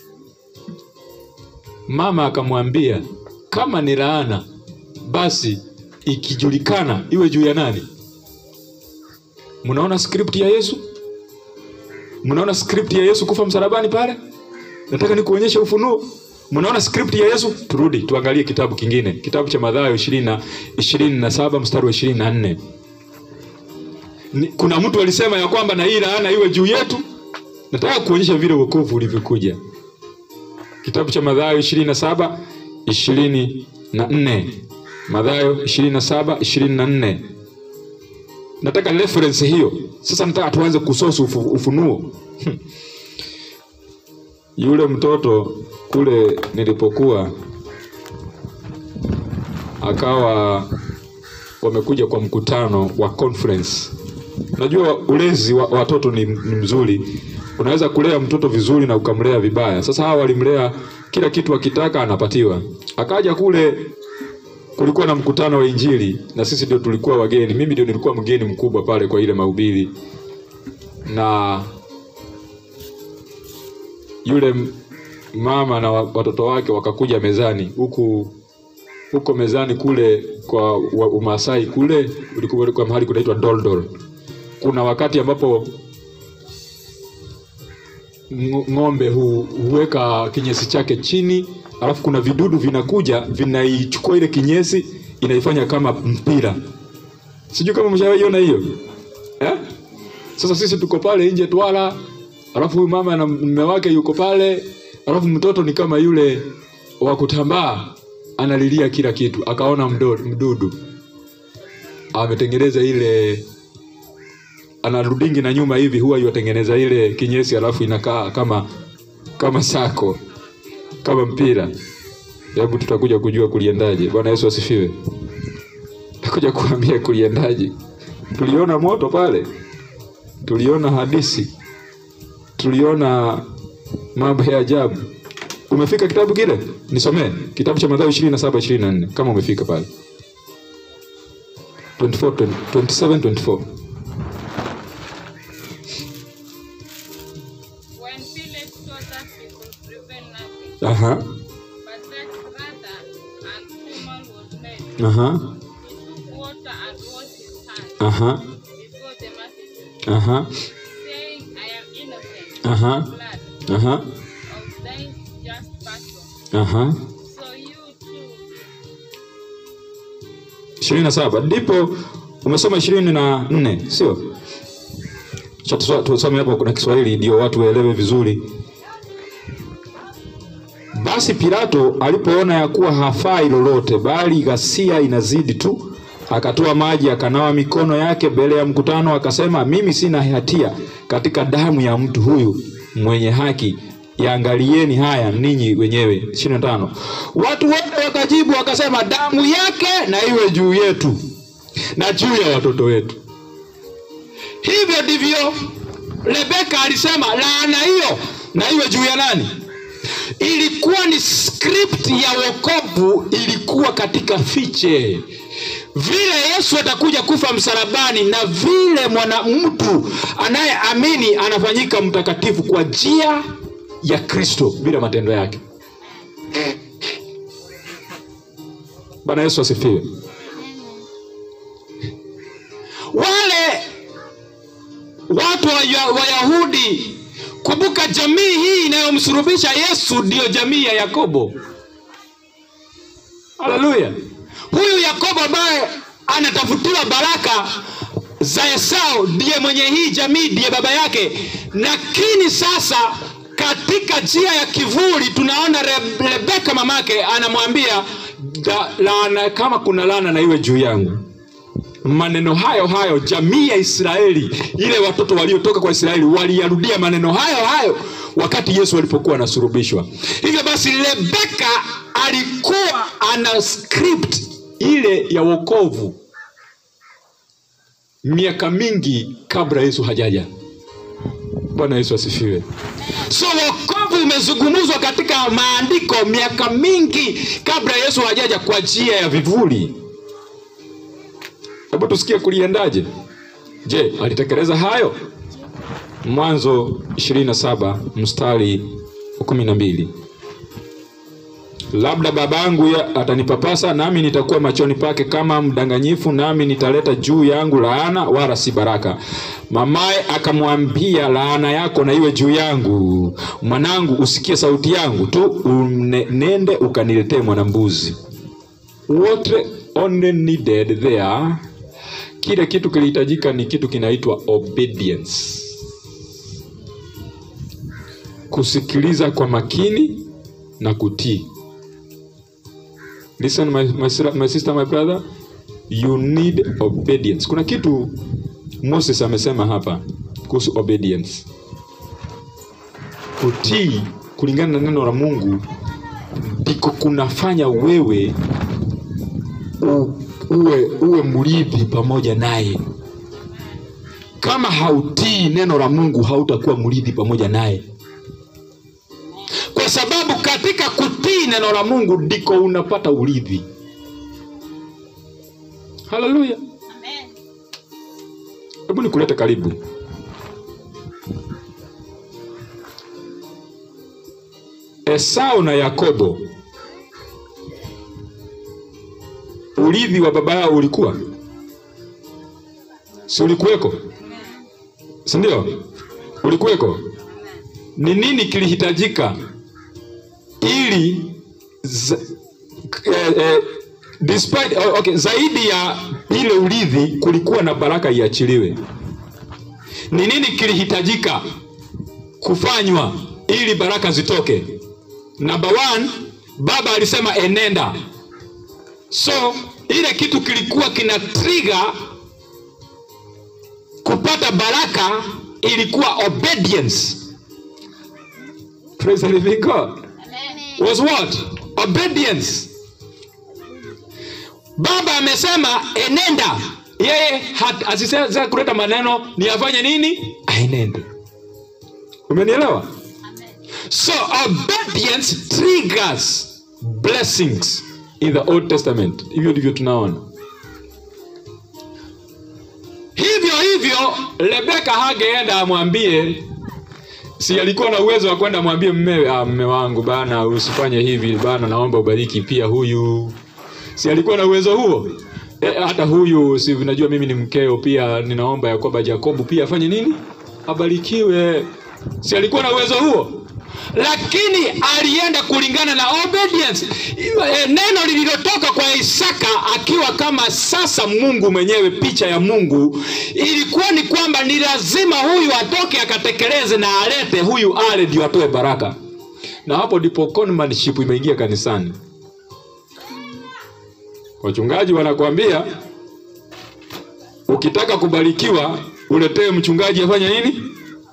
Mama akamwambia kama ni laana, basi ikijulikana iwe juu ya nani? Mnaona script ya Yesu? Mnaona script ya Yesu kufa msalabani pale? Nataka nikuonyeshe ufunuo. Mnaona script ya Yesu? Turudi tuangalie kitabu kingine, kitabu cha Mathayo ishirini na ishirini na saba mstari wa ishirini na nne. Ni- kuna mtu alisema ya kwamba na hii laana iwe juu yetu. Nataka kuonyesha vile wokovu ulivyokuja. Kitabu cha Mathayo ishirini na saba ishirini na nne Mathayo ishirini na saba ishirini na nne nataka reference hiyo. Sasa nataka tuanze kusosi ufu, ufunuo yule mtoto kule nilipokuwa akawa wamekuja kwa mkutano wa conference. Najua ulezi wa watoto ni, ni mzuri. Unaweza kulea mtoto vizuri na ukamlea vibaya. Sasa hawa walimlea kila kitu akitaka anapatiwa. Akaja kule kulikuwa na mkutano wa Injili na sisi ndio tulikuwa wageni. Mimi ndio nilikuwa mgeni mkubwa pale kwa ile mahubiri, na yule m- mama na wa- watoto wake wakakuja mezani huku huko mezani kule kwa wa- Umasai kule ulikuwa ulikuwa mahali kunaitwa Doldol. Kuna wakati ambapo ng- ng'ombe hu, huweka kinyesi chake chini, alafu kuna vidudu vinakuja vinaichukua ile kinyesi inaifanya kama mpira. Sijui kama mshawaiona hiyo eh? Sasa sisi tuko pale nje twala, alafu huyu mama na mume wake yuko pale, alafu mtoto ni kama yule wa kutambaa analilia kila kitu, akaona mdo, mdudu ametengeneza ile anarudingi na nyuma hivi, huwa yuatengeneza ile kinyesi, alafu inakaa kama kama sako kama mpira. Hebu tutakuja kujua kuliendaje. Bwana Yesu asifiwe. Takuja kuambia kuliendaje. Tuliona moto pale, tuliona hadisi, tuliona mambo ya ajabu. Umefika kitabu kile? Nisomee kitabu cha Mathayo 27 24 kama umefika pale 24 20, 27 24 When Philip saw that he could prevail nothing, Aha, but that rather an human was made, aha, he took water and washed his hands aha, before the multitude, aha, saying, I am innocent aha, of blood aha, of thine just passion. aha. So you too, ishirini na saba ndipo umesoma ishirini na nne sio? Acha tuswa- tusome hapo, kuna Kiswahili ndio watu waelewe vizuri. Basi Pilato alipoona ya kuwa hafai lolote, bali ghasia inazidi tu, akatoa maji akanawa mikono yake mbele ya mkutano, akasema, mimi sina hatia katika damu ya mtu huyu mwenye haki, yaangalieni haya ninyi wenyewe. ishirini na tano watu wote wakajibu wakasema, damu yake na iwe juu yetu na juu ya watoto wetu. Hivyo ndivyo Rebeka alisema, laana hiyo na iwe juu ya nani? Ilikuwa ni script ya wokovu, ilikuwa katika fiche vile Yesu atakuja kufa msalabani na vile mwana mtu anayeamini anafanyika mtakatifu kwa njia ya Kristo bila matendo yake. Bwana Yesu asifiwe. Wale watu wa Wayahudi, kumbuka, jamii hii inayomsulubisha Yesu ndiyo jamii ya Yakobo. haleluya huyu yakobo ambaye anatafutiwa baraka za esau ndiye mwenye hii jamii ndiye baba yake lakini sasa katika njia ya kivuli tunaona Re- rebeka mamake anamwambia "Da- laana kama kuna laana na iwe juu yangu maneno hayo hayo jamii ya israeli ile watoto waliotoka kwa israeli waliyarudia maneno hayo hayo wakati yesu alipokuwa anasurubishwa hivyo basi rebeka alikuwa ana script ile ya wokovu miaka mingi kabla yesu hajaja bwana yesu asifiwe so wokovu umezungumzwa katika maandiko miaka mingi kabla yesu hajaja kwa njia ya vivuli hebu tusikie kuliendaje je alitekeleza hayo mwanzo 27 mstari wa 12 labda babangu ya- atanipapasa nami nitakuwa machoni pake kama mdanganyifu nami nitaleta juu yangu laana wala si baraka mamaye akamwambia laana yako na iwe juu yangu mwanangu usikie sauti yangu tu une, nende ukaniletee mwanambuzi what only needed there kile kitu kilihitajika ni kitu kinaitwa obedience kusikiliza kwa makini na kutii listen my, my, sir- my sister my brother you need obedience kuna kitu moses amesema hapa kuhusu obedience kutii kulingana na neno la mungu ndiko kunafanya wewe u- uwe, uwe mrithi pamoja naye kama hautii neno la mungu hautakuwa mrithi pamoja naye kwa sababu katika kutii neno la mungu ndiko unapata urithi haleluya Amen. hebu nikulete karibu esau na yakobo urithi wa baba yao ulikuwa si ulikuweko sindio ulikuweko ni nini kilihitajika ili za, eh, eh, despite, oh, okay, zaidi ya ile urithi kulikuwa na baraka iachiliwe ni nini kilihitajika kufanywa ili baraka zitoke number one baba alisema enenda so ile kitu kilikuwa kina trigger kupata baraka ilikuwa obedience praise the living god Amen. was what obedience baba amesema enenda yeye hat- asisema kuleta maneno ni afanye nini aenende umenielewa Amen. so obedience triggers blessings in the old testament hivyo ndivyo tunaona hivyo hivyo rebeka hageenda amwambie si alikuwa na uwezo wa kwenda amwambie mmewe ah, mme wangu bana usifanye hivi bana naomba ubariki pia huyu si alikuwa na uwezo huo e, hata huyu si unajua mimi ni mkeo pia ninaomba ya kwamba jakobu pia afanye nini abarikiwe si alikuwa na uwezo huo lakini alienda kulingana na obedience E, neno lililotoka kwa isaka akiwa kama sasa mungu mwenyewe picha ya mungu ilikuwa ni kwamba ni lazima huyu atoke akatekeleze na alete huyu ale ndio atoe baraka na hapo ndipo conmanship imeingia kanisani wachungaji wanakwambia ukitaka kubarikiwa uletee mchungaji afanye nini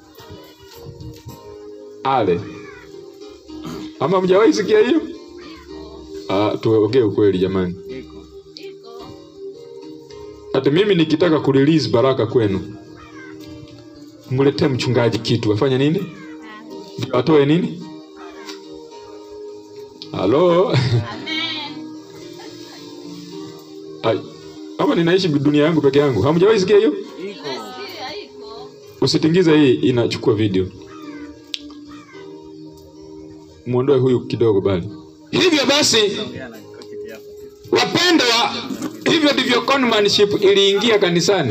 ale ama mjawahi sikia hiyo Ah, tuongee ukweli jamani Iko. Iko. hata mimi nikitaka kurelease baraka kwenu mletee mchungaji kitu afanye nini ndio atoe nini halo Amen. Ai, ama ninaishi dunia yangu peke yangu hamjawahi sikia hiyo Iko. Nasikia iko. usitingize hii inachukua video mwondoe huyu kidogo bali hivyo basi Ongea na kiti yako. wapendwa hivyo ndivyo conmanship iliingia kanisani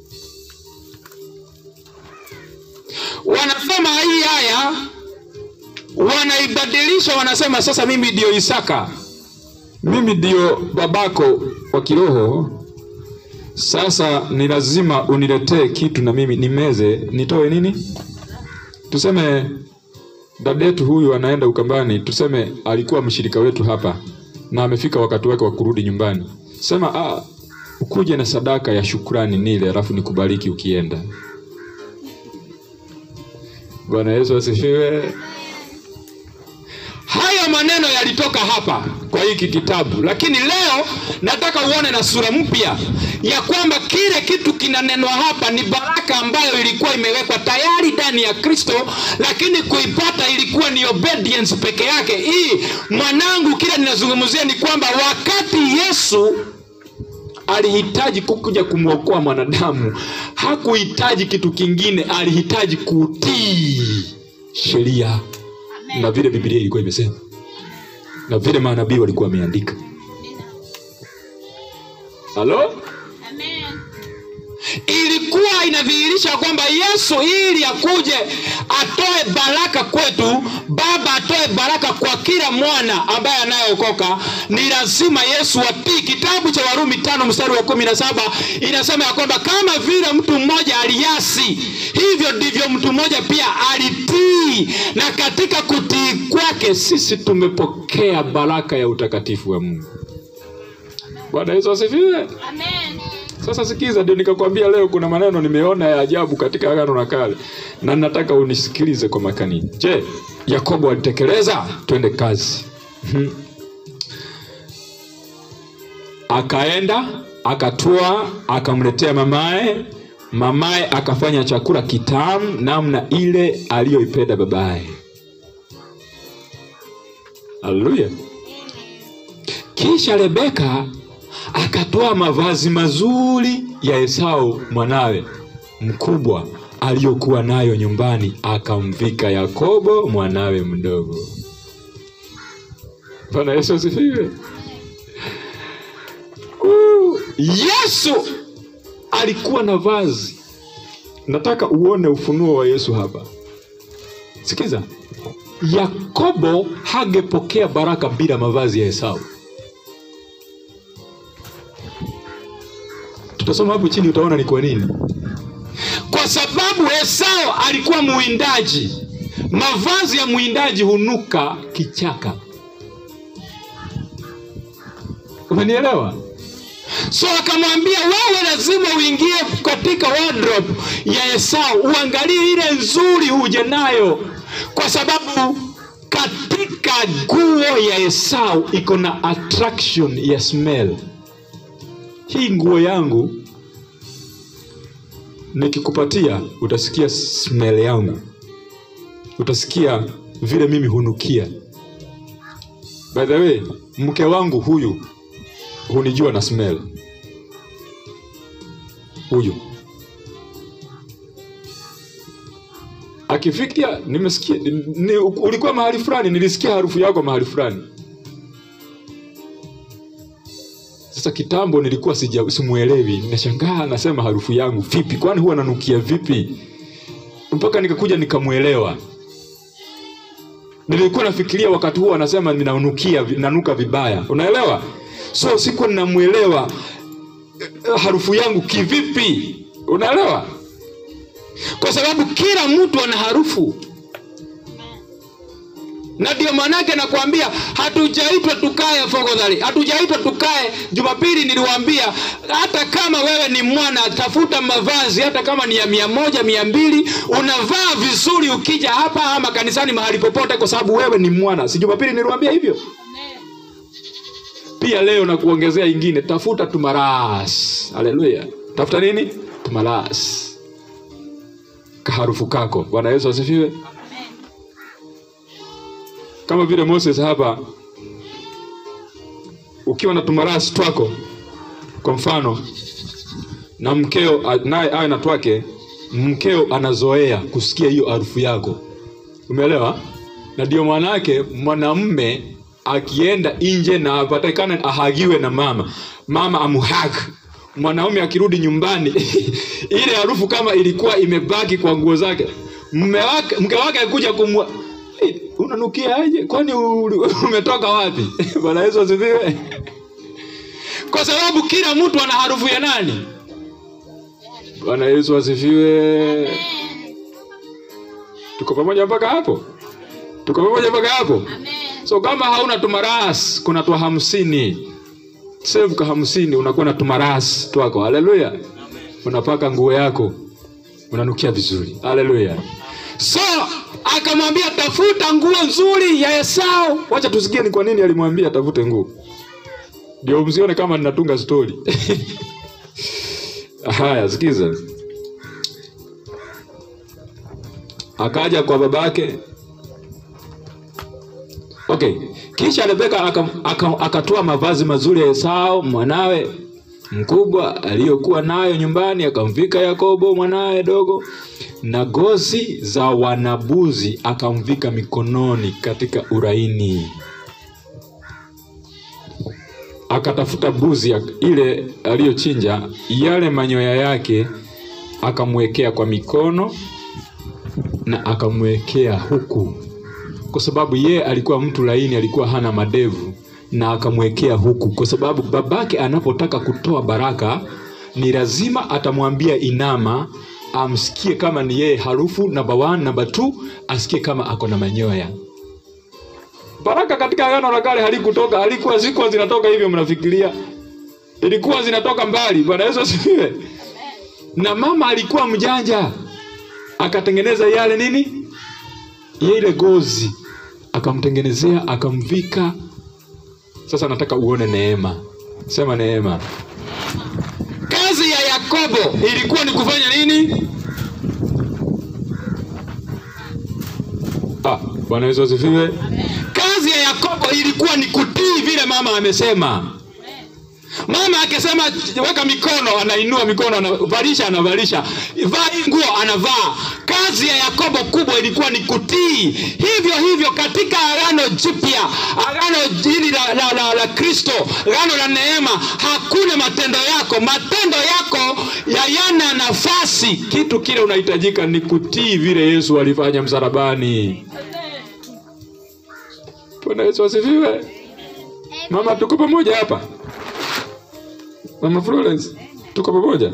wanasoma hii haya wanaibadilisha wanasema sasa mimi ndio isaka mimi ndio babako wa kiroho sasa ni lazima uniletee kitu na mimi nimeze nitoe nini tuseme dada yetu huyu anaenda ukambani tuseme alikuwa mshirika wetu hapa na amefika wakati wake wa kurudi nyumbani sema ah, ukuje na sadaka ya shukrani nile alafu nikubariki ukienda bwana yesu asifiwe haya maneno yalitoka hapa kwa hiki kitabu lakini leo nataka uone na sura mpya ya kwamba kile kitu kinanenwa hapa ni baraka ambayo ilikuwa imewekwa tayari ndani ya kristo lakini kuipata ilikuwa ni obedience peke yake hii mwanangu kile ninazungumzia ni kwamba wakati yesu alihitaji kukuja kumwokoa mwanadamu hakuhitaji kitu kingine alihitaji kutii sheria na vile bibilia ilikuwa imesema na vile manabii walikuwa wameandika halo Amen. ilikuwa inadhihirisha kwamba yesu ili akuje atoe baraka kwetu baba atoe baraka kwa kila mwana ambaye anayeokoka ni lazima yesu atii kitabu cha warumi tano mstari wa kumi na saba inasema ya kwamba kama vile mtu mmoja aliasi hivyo ndivyo mtu mmoja pia alitii na katika kutii kwake sisi tumepokea baraka ya utakatifu wa mungu bwana yesu asifiwe Amen. sasa sikiza, ndio nikakwambia leo kuna maneno nimeona ya ajabu katika Agano la Kale na nataka unisikilize kwa makini. Je, Yakobo alitekeleza? Twende kazi. Mhm. Akaenda akatoa akamletea mamaye, mamaye akafanya chakula kitamu namna ile aliyoipenda babaye. Haleluya! Kisha Rebeka akatoa mavazi mazuri ya Esau mwanawe mkubwa aliyokuwa nayo nyumbani, akamvika Yakobo mwanawe mdogo. Bwana Yesu asifiwe. Uh, Yesu alikuwa na vazi. Nataka uone ufunuo wa Yesu hapa. Sikiza, Yakobo hangepokea baraka bila mavazi ya Esau. tutasoma hapo chini utaona ni kwa nini kwa sababu esau alikuwa mwindaji mavazi ya mwindaji hunuka kichaka umenielewa so akamwambia wewe lazima uingie katika wardrobe ya esau uangalie ile nzuri uje nayo kwa sababu katika nguo ya esau iko na attraction ya smell hii nguo yangu nikikupatia utasikia smell yangu utasikia vile mimi hunukia by the way mke wangu huyu hunijua na smell huyu akifikia nimesikia ni, ulikuwa mahali fulani nilisikia harufu yako mahali fulani sasa kitambo nilikuwa sija simuelewi ninashangaa nasema harufu yangu vipi kwani huwa nanukia vipi mpaka nikakuja nikamwelewa nilikuwa nafikiria wakati huo anasema ninanukia nanuka vibaya unaelewa so sikuwa ninamwelewa eh, harufu yangu kivipi unaelewa kwa sababu kila mtu ana harufu na ndio maanake nakwambia hatujaitwa tukae fogodhari hatujaitwa tukae jumapili niliwaambia hata kama wewe ni mwana tafuta mavazi hata kama ni ya mia moja mia mbili unavaa vizuri ukija hapa ama kanisani mahali popote kwa sababu wewe ni mwana si jumapili niliwaambia hivyo Amen. pia leo na kuongezea ingine tafuta tumaras haleluya tafuta nini tumaras kaharufu kako bwana yesu asifiwe kama vile moses hapa ukiwa na tumarasi twako kwa mfano na mkeo a- naye awe na twake mkeo anazoea kusikia hiyo harufu yako umeelewa na ndio maanake mwanamme akienda nje na apatikane ahagiwe na mama mama amuhag mwanaume akirudi nyumbani ile harufu kama ilikuwa imebaki kwa nguo zake mme wake mke wake akuja kumwa unanukiaje kwani uli- umetoka wapi bwana yesu asifiwe kwa sababu kila mtu ana harufu ya nani bwana yesu asifiwe tuko pamoja mpaka hapo tuko pamoja mpaka hapo so kama hauna tumaras kuna twa hamsini save ka hamsini unakuwa na tumaras twako haleluya unapaka nguo yako unanukia vizuri haleluya so akamwambia tafuta nguo nzuri ya esau wacha tusikie ni kwa nini alimwambia tafute nguo ndio msione kama ninatunga stori haya sikiza akaja kwa babake okay kisha rebeka akatoa aka, akatoa mavazi mazuri ya esau mwanawe mkubwa aliyokuwa nayo nyumbani akamvika yakobo mwanawe dogo na gozi za wanabuzi akamvika mikononi katika uraini akatafuta buzi ya- ile aliyochinja yale manyoya yake akamwekea kwa mikono na akamwekea huku kwa sababu yeye alikuwa mtu laini alikuwa hana madevu na akamwekea huku kwa sababu babake anapotaka kutoa baraka ni lazima atamwambia inama amsikie kama ni yeye harufu namba one, namba two, asikie kama ako na manyoya baraka katika agano la kale halikutoka halikuwa zikuwa zinatoka hivyo mnafikiria ilikuwa zinatoka mbali bwana yesu asifiwe na mama alikuwa mjanja akatengeneza yale nini ile gozi akamtengenezea akamvika sasa nataka uone neema sema neema kazi ya yakobo ilikuwa ni kufanya nini ah, bwana yesu asifiwe kazi ya yakobo ilikuwa ni kutii vile mama amesema mama akisema weka mikono anainua mikono anavalisha anavalisha vaa hii nguo anavaa kazi ya yakobo kubwa ilikuwa ni kutii hivyo hivyo katika agano jipya agano hili la, la, la, la kristo agano la neema hakuna matendo yako matendo yako yayana nafasi kitu kile unahitajika ni kutii vile yesu alifanya msalabani bwana yesu asifiwe mama tuko pamoja hapa Mama Florence, tuko pamoja?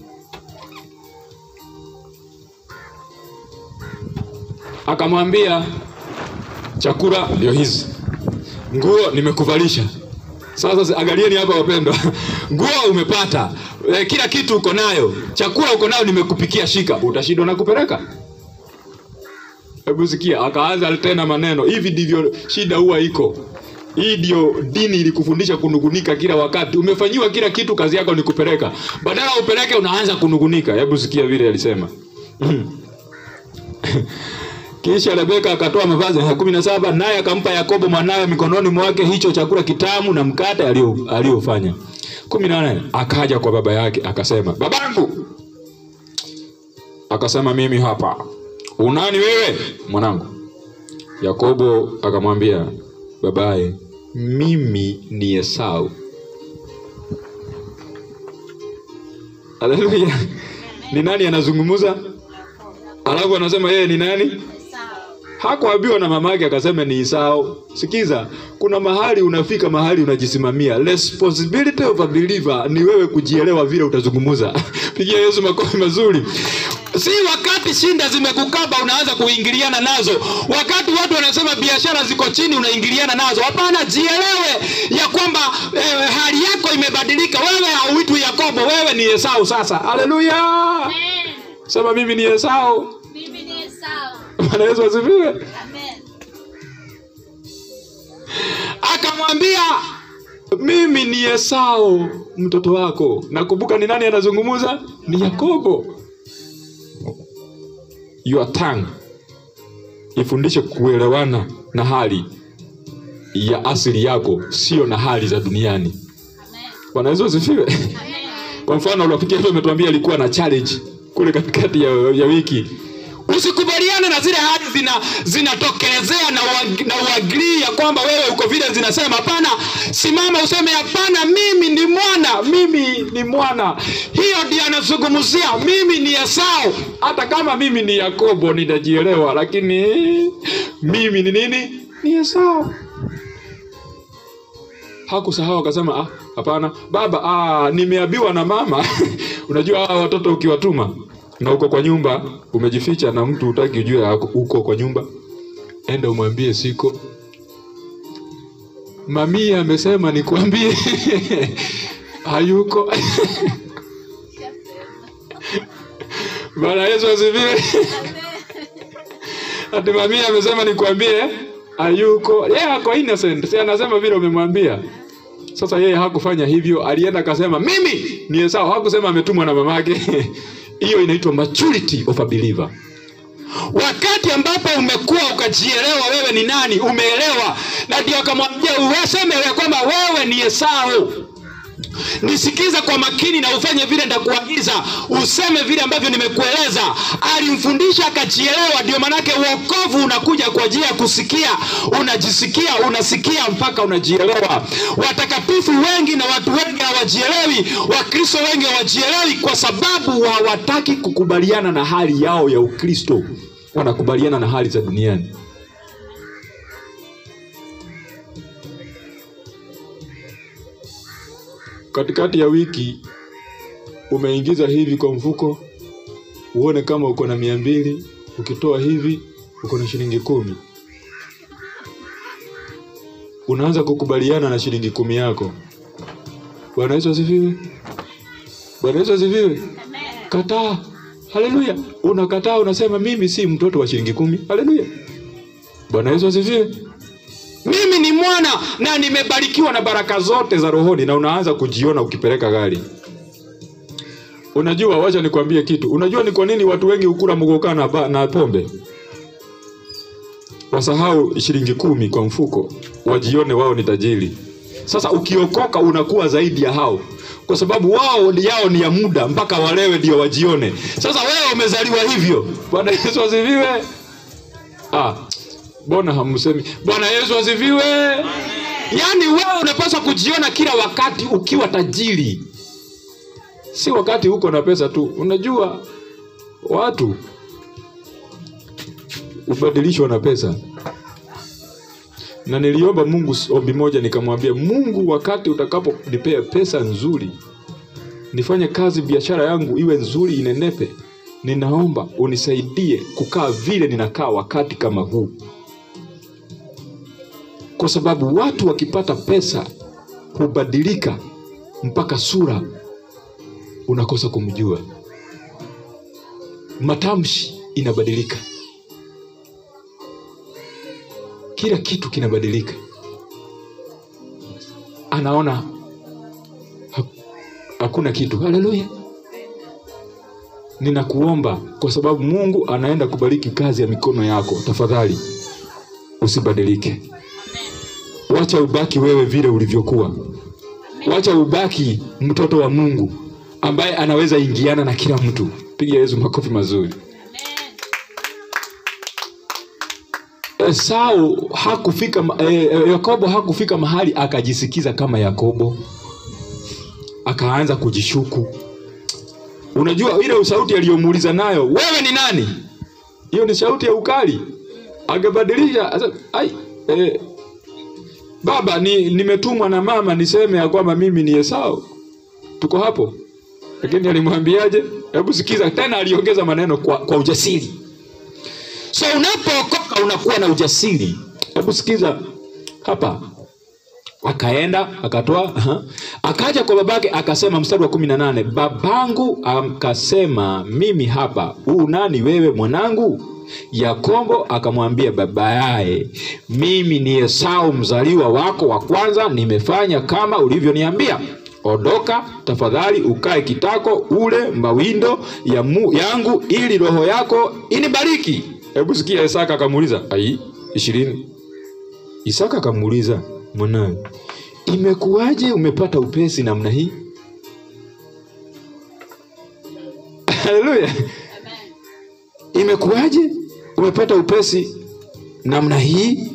Akamwambia chakula ndio hizi, nguo nimekuvalisha. Sasa angalieni hapa wapendwa, nguo umepata, e, kila kitu uko nayo, chakula uko nayo, nimekupikia, shika. Utashindwa na kupeleka? Hebu sikia, akaanza tena maneno, hivi ndivyo shida huwa iko hii ndio dini ilikufundisha kunugunika kila wakati. Umefanyiwa kila kitu, kazi yako ni kupeleka. Badala upeleke, unaanza kunugunika. Hebu sikia vile alisema. Kisha Rebeka akatoa mavazi ya kumi na saba naye akampa Yakobo mwanawe mikononi mwake hicho chakula kitamu na mkate alio- aliofanya. kumi na nane akaja kwa baba yake akasema, babangu. Akasema, mimi hapa. Unani wewe mwanangu? Yakobo akamwambia babaye, mimi ni Esau. Haleluya! Ni nani anazungumza? Alafu anasema yeye ni nani? Hakuambiwa na mama yake akasema ni Esau. Sikiza, kuna mahali unafika mahali unajisimamia. Responsibility of a believer ni wewe kujielewa vile utazungumza. Pigia Yesu makofi mazuri. Si wakati shinda zimekukaba unaanza kuingiliana nazo. Wakati watu wanasema biashara ziko chini unaingiliana nazo. Hapana, jielewe ya kwamba eh, hali yako imebadilika. Wewe hauitwi Yakobo, wewe ni Esau sasa. Haleluya! Amen. Sema mimi ni Esau. Mimi ni Esau. Bwana Yesu asifiwe. Amen. akamwambia mimi ni Esau mtoto wako. Nakumbuka ni nani anazungumza? Ni Yakobo. Your tongue ifundishe kuelewana na hali ya asili yako, sio na hali za duniani. Amen. Bwana Yesu asifiwe. Amen. Kwa mfano rafiki yetu ametuambia alikuwa na challenge kule katikati ya, ya wiki. Usikubaliane na zile hali zina zinatokelezea na, uag- na uagrii ya kwamba wewe uko vile zinasema. Hapana, simama useme hapana, mimi ni mwana, mimi ni mwana. Hiyo ndiyo anazungumzia, mimi ni Esau. Hata kama mimi ni Yakobo nitajielewa, lakini mimi ni nini? Ni Esau. Hakusahau akasema, ah, hapana baba, ah, nimeambiwa na mama. Unajua hawa watoto ukiwatuma na uko kwa nyumba umejificha na mtu utaki ujue ako- uko kwa nyumba, enda umwambie siko. Mamia amesema nikwambie hayuko. Bwana Yesu asifiwe. Ati mamia amesema nikwambie hayuko. Yeye ako innocent. Si anasema vile umemwambia. Sasa yeye hakufanya hivyo, alienda akasema mimi ni Esau. Hakusema ametumwa na mamake. Hiyo inaitwa maturity of a believer. Wakati ambapo umekuwa ukajielewa wewe ni nani, umeelewa, na ndio akamwambia useme ya kwamba wewe ni Esau. Nisikiza kwa makini na ufanye vile ndakuagiza, useme vile ambavyo nimekueleza. Alimfundisha akajielewa. Ndio manake uokovu unakuja kwa ajili ya kusikia, unajisikia, unasikia mpaka unajielewa. Watakatifu wengi na watu wengi hawajielewi, Wakristo wengi hawajielewi kwa sababu hawataki kukubaliana na hali yao ya Ukristo, wanakubaliana na hali za duniani. katikati ya wiki umeingiza hivi kwa mfuko, uone kama uko na mia mbili. Ukitoa hivi uko na shilingi kumi, unaanza kukubaliana na shilingi kumi yako. Bwana Yesu asifiwe! Bwana Yesu asifiwe! Kataa. Haleluya! Unakataa, unasema mimi si mtoto wa shilingi kumi. Haleluya! Bwana Yesu asifiwe! mimi ni mwana na nimebarikiwa na baraka zote za rohoni, na unaanza kujiona ukipeleka gari. Unajua, wacha nikwambie kitu. Unajua ni kwa nini watu wengi hukula mgoka na, ba- na pombe? Wasahau shilingi kumi kwa mfuko, wajione wao ni tajiri. Sasa ukiokoka unakuwa zaidi ya hao, kwa sababu wao ni yao ni ya muda, mpaka walewe ndio wajione. Sasa wewe umezaliwa hivyo. Bwana Yesu asifiwe. Ah, mbona hamsemi Bwana Yesu asifiwe? Yaani wewe unapaswa kujiona kila wakati ukiwa tajiri, si wakati uko na pesa tu. Unajua watu hubadilishwa na pesa, na niliomba Mungu ombi moja, nikamwambia Mungu, wakati utakaponipea pesa nzuri, nifanye kazi, biashara yangu iwe nzuri, inenepe, ninaomba unisaidie kukaa vile ninakaa wakati kama huu kwa sababu watu wakipata pesa hubadilika mpaka sura unakosa kumjua, matamshi inabadilika, kila kitu kinabadilika. Anaona ha- hakuna kitu. Haleluya! Ninakuomba kwa sababu Mungu anaenda kubariki kazi ya mikono yako, tafadhali usibadilike. Wacha ubaki wewe vile ulivyokuwa. Wacha ubaki mtoto wa Mungu ambaye anaweza ingiana na kila mtu. Piga Yesu makofi mazuri. Esau hakufika ma- eh, eh, Yakobo hakufika mahali akajisikiza kama Yakobo, akaanza kujishuku. Unajua ile sauti aliyomuuliza nayo, wewe ni nani? Hiyo ni sauti ya ukali. Angebadilisha asa- ai, eh, baba ni nimetumwa na mama niseme ya kwamba mimi ni Esau. Tuko hapo. Lakini alimwambiaje? Hebu sikiza tena, aliongeza maneno kwa, kwa ujasiri. So unapookoka unakuwa na ujasiri. Hebu sikiza hapa. Akaenda akatoa, aha. akaja kwa babake akasema, mstari wa kumi na nane babangu akasema, mimi hapa. Huu nani wewe mwanangu? Yakobo akamwambia baba yaye, mimi ni Esau mzaliwa wako wa kwanza, nimefanya kama ulivyoniambia. Ondoka tafadhali, ukae kitako, ule mawindo ya mu, yangu, ili roho yako inibariki. Hebu sikia, Isaka akamuuliza ai ishirini. Isaka akamuuliza mwanawe, imekuwaje umepata upesi namna hii? Haleluya! Imekuwaje umepata upesi namna hii?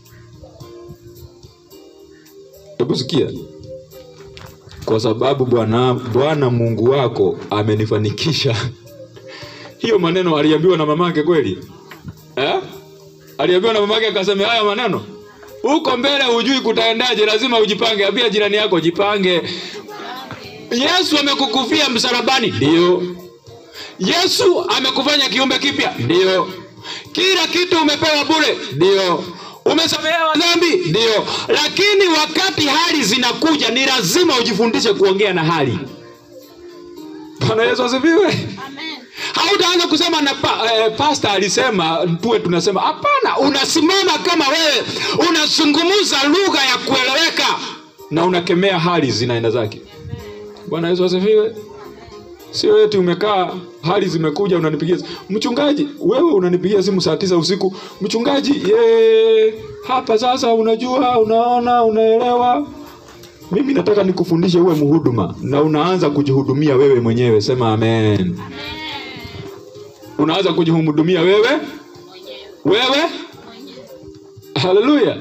Hebu sikia, kwa sababu Bwana Bwana Mungu wako amenifanikisha. Hiyo maneno aliambiwa na mamake kweli eh? aliambiwa na mamake akasema haya maneno huko mbele hujui kutaendaje lazima ujipange ambia jirani yako jipange yesu amekukufia msalabani ndio yesu amekufanya kiumbe kipya ndio kila kitu umepewa bure ndio umesamehewa dhambi ndio lakini wakati hali zinakuja ni lazima ujifundishe kuongea na hali bwana yesu asifiwe Amen. hautaanza kusema na pa, eh, pasta alisema tuwe tunasema hapana unasimama kama wewe unazungumza lugha ya kueleweka na unakemea hali zinaenda zake bwana yesu asifiwe sio eti umekaa hali zimekuja unanipigia simu. mchungaji wewe unanipigia simu saa tisa usiku mchungaji ye, hapa sasa unajua unaona unaelewa mimi nataka nikufundishe uwe mhuduma na unaanza kujihudumia wewe mwenyewe sema amen unaanza kujihudumia wewe wewe haleluya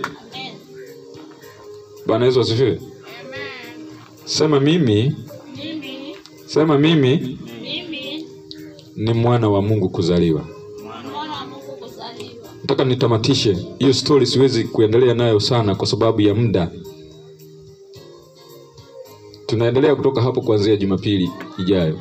bwana yesu asifiwe sema mimi Mimi, sema mimi mimi ni mwana wa mungu kuzaliwa mwana wa Mungu kuzaliwa. nataka nitamatishe hiyo story siwezi kuendelea nayo sana kwa sababu ya muda tunaendelea kutoka hapo kuanzia jumapili ijayo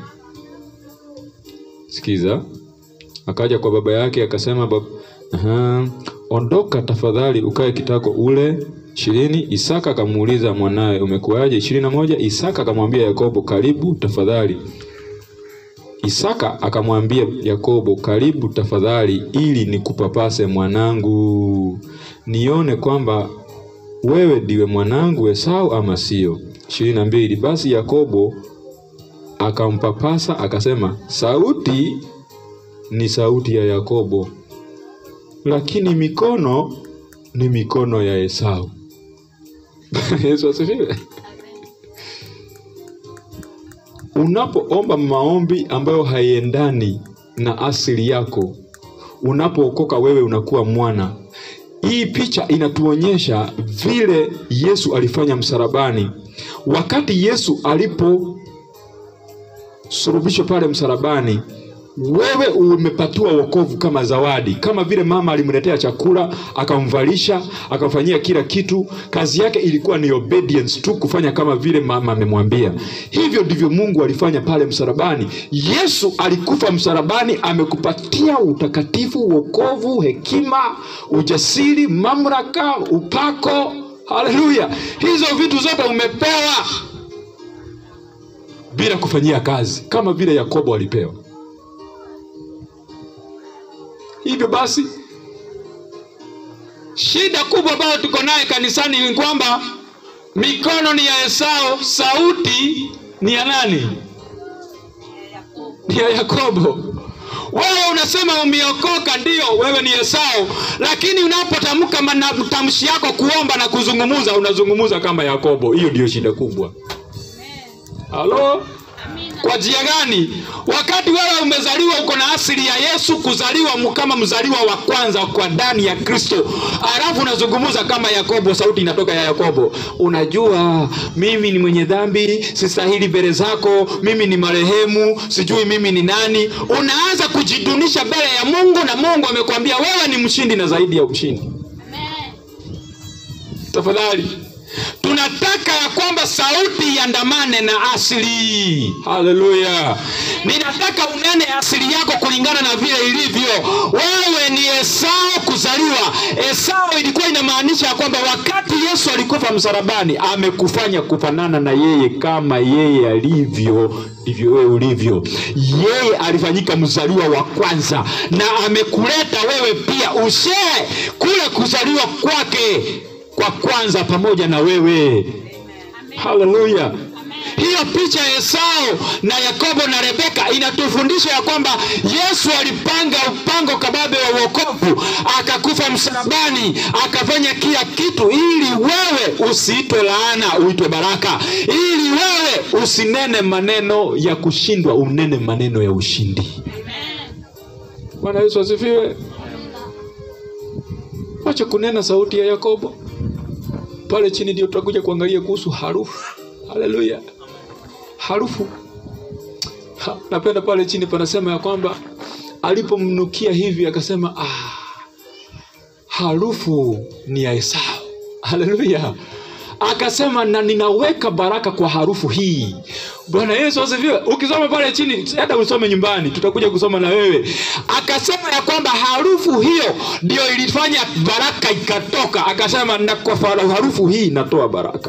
sikiza akaja kwa baba yake akasema bab... Aha. ondoka tafadhali ukae kitako ule ishirini isaka akamuuliza mwanawe umekuwaje ishirini na moja isaka akamwambia yakobo karibu tafadhali Isaka akamwambia Yakobo, karibu tafadhali, ili nikupapase mwanangu, nione kwamba wewe ndiwe mwanangu Esau ama sio. ishirini na mbili. Basi Yakobo akampapasa akasema, sauti ni sauti ya Yakobo, lakini mikono ni mikono ya Esau. Yesu asifiwe. Unapoomba maombi ambayo haiendani na asili yako, unapookoka wewe unakuwa mwana. Hii picha inatuonyesha vile Yesu alifanya msalabani. Wakati Yesu aliposulubishwa pale msalabani, wewe umepatiwa wokovu kama zawadi, kama vile mama alimletea chakula akamvalisha akamfanyia kila kitu. Kazi yake ilikuwa ni obedience tu, kufanya kama vile mama amemwambia. Hivyo ndivyo Mungu alifanya pale msalabani. Yesu alikufa msalabani, amekupatia utakatifu, wokovu, hekima, ujasiri, mamlaka, upako. Haleluya! Hizo vitu zote umepewa bila kufanyia kazi, kama vile Yakobo alipewa. Hivyo basi, shida kubwa ambayo tuko naye kanisani ni kwamba mikono ni ya Esau, sauti ni ya nani? Ni ya Yakobo. Wewe unasema umeokoka, ndiyo, wewe ni Esau, lakini unapotamka matamshi yako kuomba na kuzungumuza, unazungumuza kama Yakobo. Hiyo ndiyo shida kubwa. Halo? Kwa njia gani? Wakati wewe umezaliwa uko na asili ya Yesu, kuzaliwa mu- kama mzaliwa wa kwanza kwa ndani ya Kristo, alafu unazungumza kama Yakobo, sauti inatoka ya Yakobo. Unajua mimi ni mwenye dhambi, sistahili mbele zako, mimi ni marehemu, sijui mimi ni nani. Unaanza kujidunisha mbele ya Mungu, na Mungu amekwambia wewe ni mshindi na zaidi ya ushindi. Tafadhali tunataka ya kwamba sauti iandamane na asili. Haleluya! Ninataka unene asili yako kulingana na vile ilivyo. Wewe ni Esau kuzaliwa. Esau ilikuwa inamaanisha ya kwamba wakati Yesu alikufa msalabani, amekufanya kufanana na yeye, kama yeye alivyo ndivyo wewe ulivyo. Yeye alifanyika mzaliwa wa kwanza, na amekuleta wewe pia ushee kule kuzaliwa kwake kwa kwanza pamoja na wewe. Haleluya! Hiyo picha ya Esau na Yakobo na Rebeka inatufundisha ya kwamba Yesu alipanga mpango kababe wa wokovu, akakufa msalabani, akafanya kila kitu ili wewe usiitwe laana, uitwe baraka, ili wewe usinene maneno ya kushindwa, unene maneno ya ushindi. Bwana Yesu asifiwe. Wacha kunena sauti ya Yakobo pale chini ndio tutakuja kuangalia kuhusu harufu. Haleluya, harufu. Ha, napenda pale chini panasema ya kwamba alipomnukia hivi akasema ah, harufu ni ya esau haleluya akasema na ninaweka baraka kwa harufu hii bwana yesu asifiwe ukisoma pale chini hata usome nyumbani tutakuja kusoma na wewe akasema ya kwamba harufu hiyo ndio ilifanya baraka ikatoka akasema na kwa fa- harufu hii natoa baraka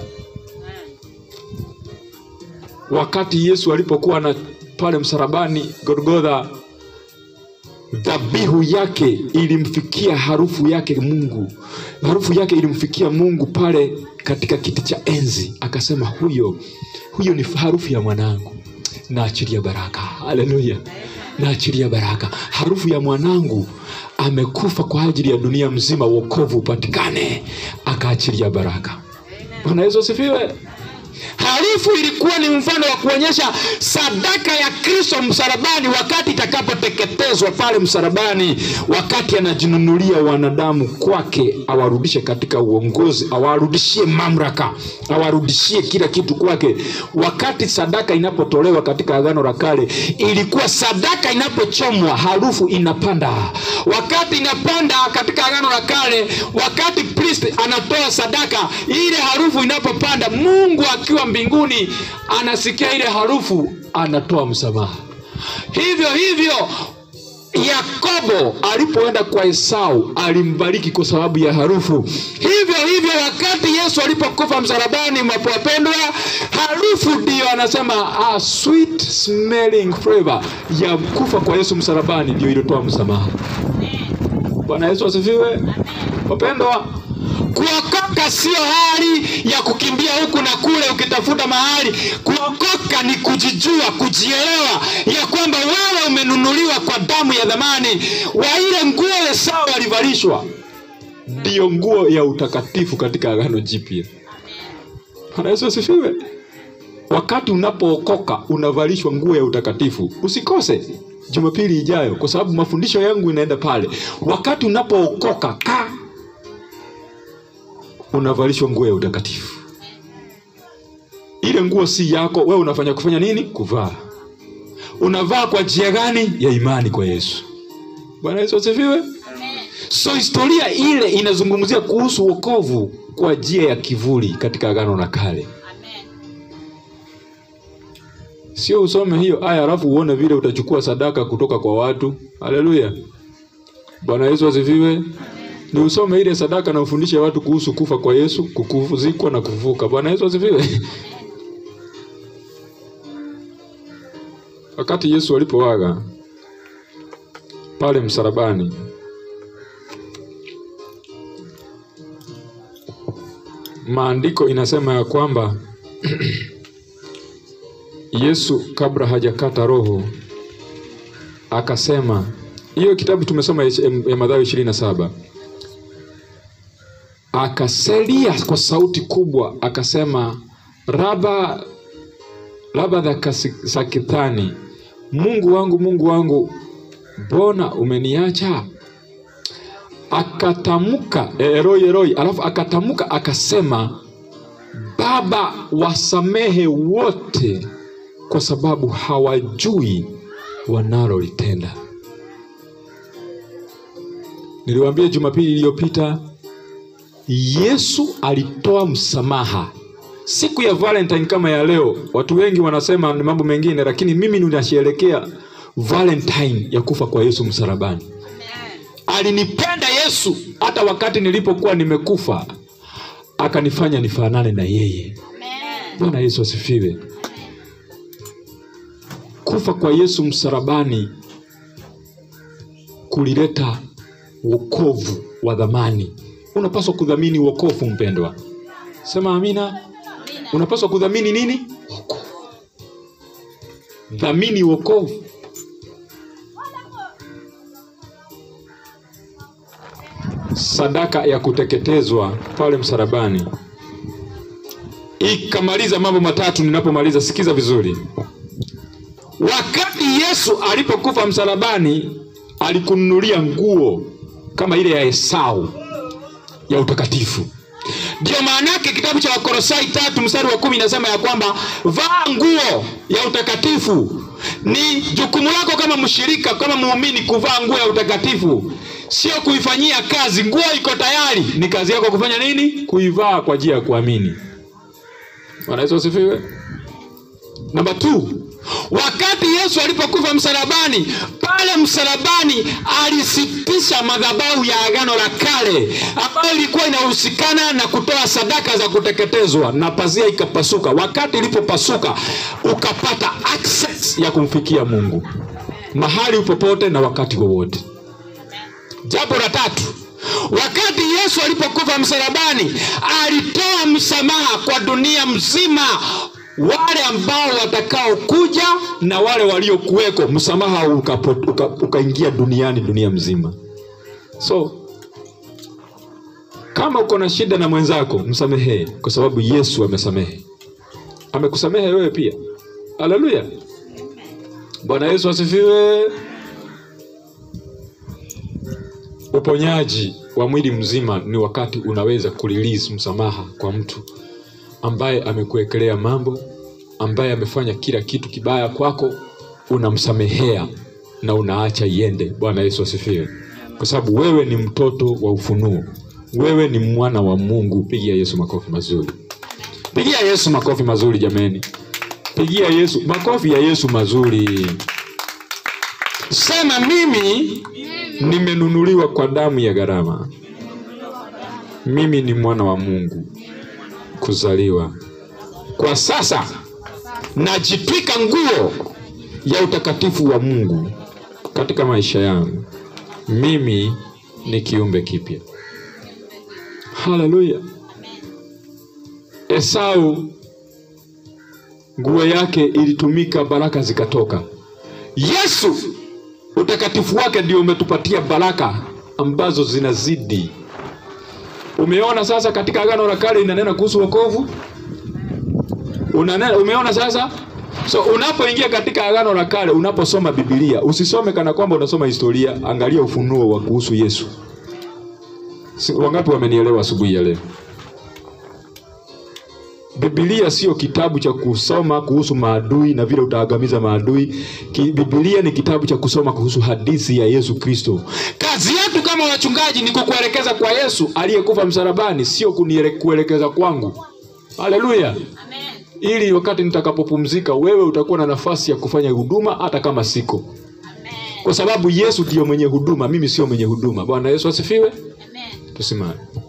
wakati yesu alipokuwa na pale msalabani golgotha dhabihu yake ilimfikia harufu yake mungu harufu yake ilimfikia mungu pale katika kiti cha enzi akasema huyo huyo ni harufu ya mwanangu naachilia baraka haleluya naachilia baraka harufu ya mwanangu amekufa kwa ajili ya dunia mzima wokovu upatikane akaachilia baraka bwana yesu asifiwe harufu ilikuwa ni mfano wa kuonyesha sadaka ya kristo msalabani wakati itakapoteketezwa pale msalabani wakati anajinunulia wanadamu kwake awarudishe katika uongozi awarudishie mamlaka awarudishie kila kitu kwake wakati sadaka inapotolewa katika agano la kale ilikuwa sadaka inapochomwa harufu inapanda wakati inapanda katika agano la kale wakati priest anatoa sadaka ile harufu inapopanda mungu akiwa mbinguni anasikia ile harufu anatoa msamaha hivyo hivyo yakobo alipoenda kwa esau alimbariki kwa sababu ya harufu hivyo hivyo wakati yesu alipokufa msalabani mapowapendwa harufu ndiyo anasema ah, sweet smelling flavor ya kufa kwa yesu msalabani ndio iliotoa msamaha bwana yesu asifiwe wapendwa kuokoka sio hali ya kukimbia huku na kule ukitafuta mahali kuokoka ni kujijua kujielewa ya kwamba wewe umenunuliwa kwa damu ya dhamani wa ile nguo esau alivalishwa ndiyo nguo ya utakatifu katika agano jipya bwana yesu asifiwe wakati unapookoka unavalishwa nguo ya utakatifu usikose jumapili ijayo kwa sababu mafundisho yangu inaenda pale wakati unapookoka ka unavalishwa nguo ya utakatifu ile nguo si yako wewe unafanya kufanya nini kuvaa unavaa kwa njia gani ya imani kwa yesu bwana yesu asifiwe so historia ile inazungumzia kuhusu wokovu kwa njia ya kivuli katika agano la kale sio usome hiyo aya alafu uone vile utachukua sadaka kutoka kwa watu haleluya bwana yesu asifiwe ni usome ile sadaka na ufundishe watu kuhusu kufa kwa yesu kukuzikwa na kufufuka bwana yesu asifiwe wakati yesu alipoaga pale msalabani maandiko inasema ya kwamba yesu kabla hajakata roho akasema hiyo kitabu tumesoma ya ya Mathayo ishirini na saba akaselia kwa sauti kubwa akasema raba raba sakithani mungu wangu mungu wangu mbona umeniacha akatamka eroi eroi alafu akatamka akasema baba wasamehe wote kwa sababu hawajui wanalolitenda niliwaambia jumapili iliyopita yesu alitoa msamaha siku ya valentine kama ya leo watu wengi wanasema ni mambo mengine lakini mimi ninasherekea valentine ya kufa kwa yesu msalabani alinipenda yesu hata wakati nilipokuwa nimekufa akanifanya nifanane na yeye bwana yesu asifiwe kufa kwa yesu msalabani kulileta wokovu wa dhamani unapaswa kudhamini wokovu mpendwa sema amina unapaswa kudhamini nini wokovu dhamini wokovu sadaka ya kuteketezwa pale msalabani ikamaliza mambo matatu ninapomaliza sikiza vizuri wakati yesu alipokufa msalabani alikununulia nguo kama ile ya esau ya utakatifu ndio maana yake kitabu cha wakorosai tatu mstari wa kumi inasema ya kwamba vaa nguo ya utakatifu ni jukumu lako kama mshirika kama muumini kuvaa nguo ya utakatifu sio kuifanyia kazi nguo iko tayari ni kazi yako kufanya nini kuivaa kwa ajili ya kuamini bwana yesu asifiwe namba t wakati yesu alipokufa msalabani pale msalabani alisitisha madhabahu ya agano la kale ambayo ilikuwa inahusikana na kutoa sadaka za kuteketezwa na pazia ikapasuka wakati ilipopasuka ukapata access ya kumfikia mungu mahali popote na wakati wowote jambo la tatu wakati yesu alipokufa msalabani alitoa msamaha kwa dunia mzima wale ambao watakaokuja na wale waliokuweko msamaha ukapo- uka- ukaingia duniani dunia mzima so kama uko na shida na mwenzako msamehee kwa sababu yesu amesamehe amekusamehe wewe pia haleluya bwana yesu asifiwe uponyaji wa mwili mzima ni wakati unaweza kurelease msamaha kwa mtu ambaye amekuwekelea mambo ambaye amefanya kila kitu kibaya kwako unamsamehea na unaacha iende bwana yesu asifiwe kwa sababu wewe ni mtoto wa ufunuo wewe ni mwana wa mungu pigia yesu makofi mazuri pigia yesu makofi mazuri jameni pigia yesu makofi ya yesu mazuri sema mimi nimenunuliwa kwa damu ya gharama mimi ni mwana wa mungu kuzaliwa kwa sasa najitwika nguo ya utakatifu wa mungu katika maisha yangu mimi ni kiumbe kipya haleluya esau nguo yake ilitumika baraka zikatoka yesu utakatifu wake ndio umetupatia baraka ambazo zinazidi umeona sasa katika agano la kale inanena kuhusu wokovu Unanena, umeona sasa so unapoingia katika agano la kale unaposoma bibilia usisome kana kwamba unasoma historia angalia ufunuo wa kuhusu yesu si, wangapi wamenielewa asubuhi ya leo bibilia sio kitabu cha kusoma kuhusu maadui na vile utaangamiza maadui Ki, bibilia ni kitabu cha kusoma kuhusu hadithi ya yesu kristo kazi yetu kama wachungaji ni kukuelekeza kwa yesu aliyekufa msalabani sio kuniele- kuelekeza kwangu haleluya Amen. ili wakati nitakapopumzika wewe utakuwa na nafasi ya kufanya huduma hata kama siko Amen. kwa sababu yesu ndiyo mwenye huduma mimi sio mwenye huduma bwana yesu asifiwe Amen. tusimame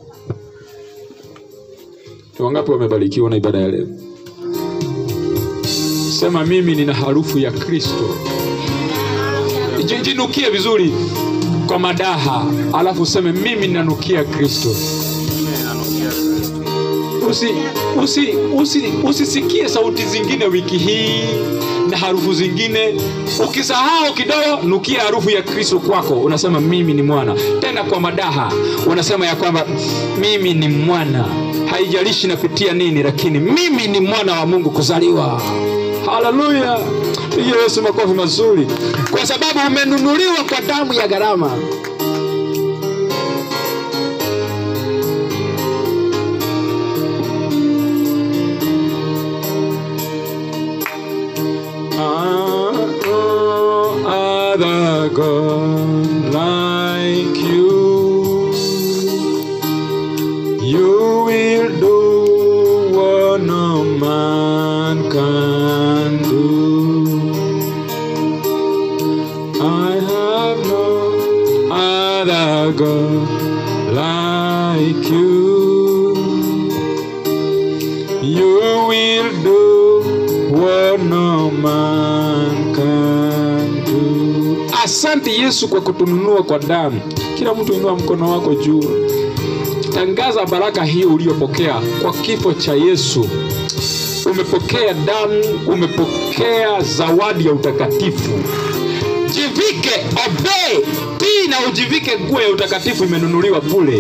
Ni wangapi wamebarikiwa na ibada ya leo sema mimi nina harufu ya kristo Ji- jinukie vizuri kwa madaha alafu useme mimi ninanukia kristo Mimi ninanukia Kristo. usi, usi, usi, usisikie sauti zingine wiki hii na harufu zingine ukisahau kidogo nukia harufu ya kristo kwako unasema mimi ni mwana tena kwa madaha unasema ya kwamba mimi ni mwana haijalishi napitia nini lakini mimi ni mwana wa mungu kuzaliwa haleluya piga yesu makofi mazuri kwa sababu umenunuliwa kwa damu ya gharama no other God like you. You will do what no man can do. I have no other God like you. You will do what no man can do. Asante Yesu kwa kutununua kwa damu. Kila mtu inua mkono wako juu, tangaza baraka hiyo uliyopokea kwa kifo cha Yesu. Umepokea damu, umepokea zawadi ya utakatifu. Jivike, obey, tii na ujivike nguo ya utakatifu, imenunuliwa bure.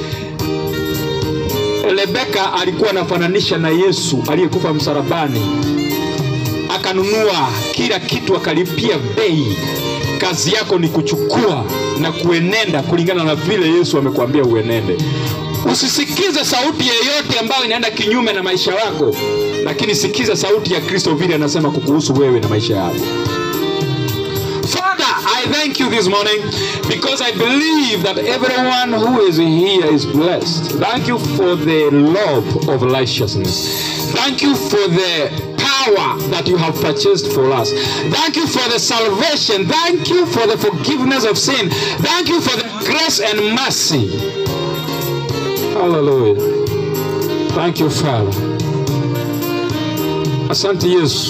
Rebeka alikuwa anafananisha na Yesu aliyekufa msalabani, akanunua kila kitu, akalipia bei. Kazi yako ni kuchukua na kuenenda kulingana na vile Yesu amekwambia uenende. Usisikize sauti yeyote ambayo inaenda kinyume na maisha yako, lakini sikiza sauti ya Kristo vile anasema kukuhusu wewe na maisha yako. Father, I thank you this morning because I believe that everyone who is here is blessed. Thank you for the love of righteousness. Thank you for the power that you have purchased for us. Thank you for the salvation. Thank you for the forgiveness of sin. Thank you for the grace and mercy. Hallelujah. Thank you, Father. Asante Yesu.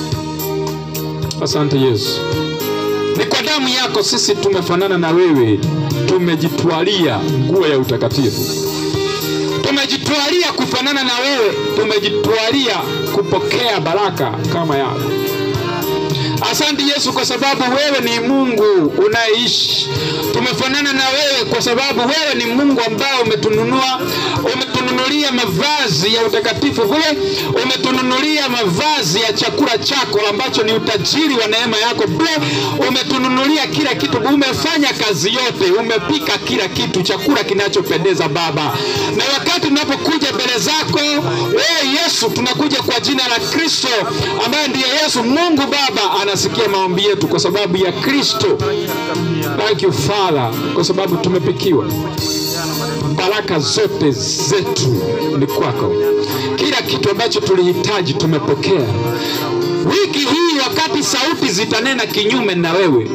Asante Yesu. Ni kwa damu yako sisi tumefanana na wewe, tumejitwalia nguo ya utakatifu, tumejitwalia kufanana na wewe, tumejitwalia kupokea baraka kama yako. Asante Yesu, kwa sababu wewe ni Mungu unayeishi. Tumefanana na wewe kwa sababu wewe ni Mungu ambaye umetununua, umetununulia mavazi ya utakatifu kule, umetununulia mavazi ya chakula chako ambacho ni utajiri wa neema yako bure, umetununulia kila kitu, umefanya kazi yote, umepika kila kitu, chakula kinachopendeza Baba. Na wakati tunapokuja mbele zako wewe Yesu, tunakuja kwa jina la Kristo ambaye ndiye Yesu. Mungu Baba anasikia maombi yetu kwa sababu ya Kristo. Thank you Father, kwa sababu tumepikiwa baraka zote zetu ni kwako. Kila kitu ambacho tulihitaji tumepokea. Wiki hii wakati sauti zitanena kinyume na wewe,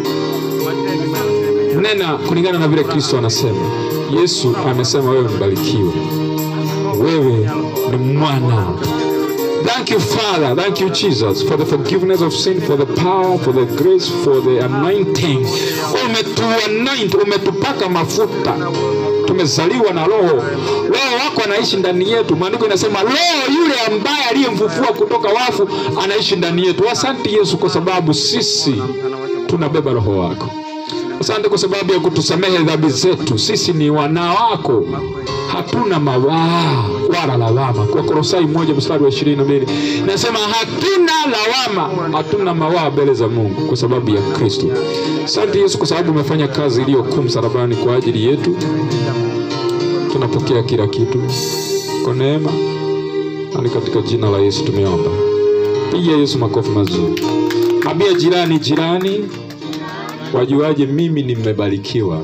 nena kulingana na vile Kristo anasema. Yesu amesema wewe mbarikiwe, wewe ni mwana Thank you, Father. Thank you, Jesus, for the forgiveness of sin, for the power, for the grace, for the anointing. Umetuanoint, umetupaka mafuta. Tumezaliwa na Roho. Roho wako anaishi ndani yetu. Maandiko inasema Roho yule ambaye aliyemfufua kutoka wafu anaishi ndani yetu. Asante Yesu, kwa sababu sisi tunabeba Roho wako. Asante kwa sababu ya kutusamehe dhambi zetu. Sisi ni wana wako, hatuna mawaa wala lawama. Kwa Kolosai moja mstari wa ishirini na mbili nasema hatuna lawama, hatuna mawaa mbele za Mungu kwa sababu ya Kristo. Asante Yesu kwa sababu umefanya kazi iliyo kuu msalabani kwa ajili yetu. Tunapokea kila kitu kwa neema, na ni katika jina la Yesu tumeomba. Pigia Yesu makofi mazuri. Ambia jirani, jirani, wajuaje mimi nimebarikiwa?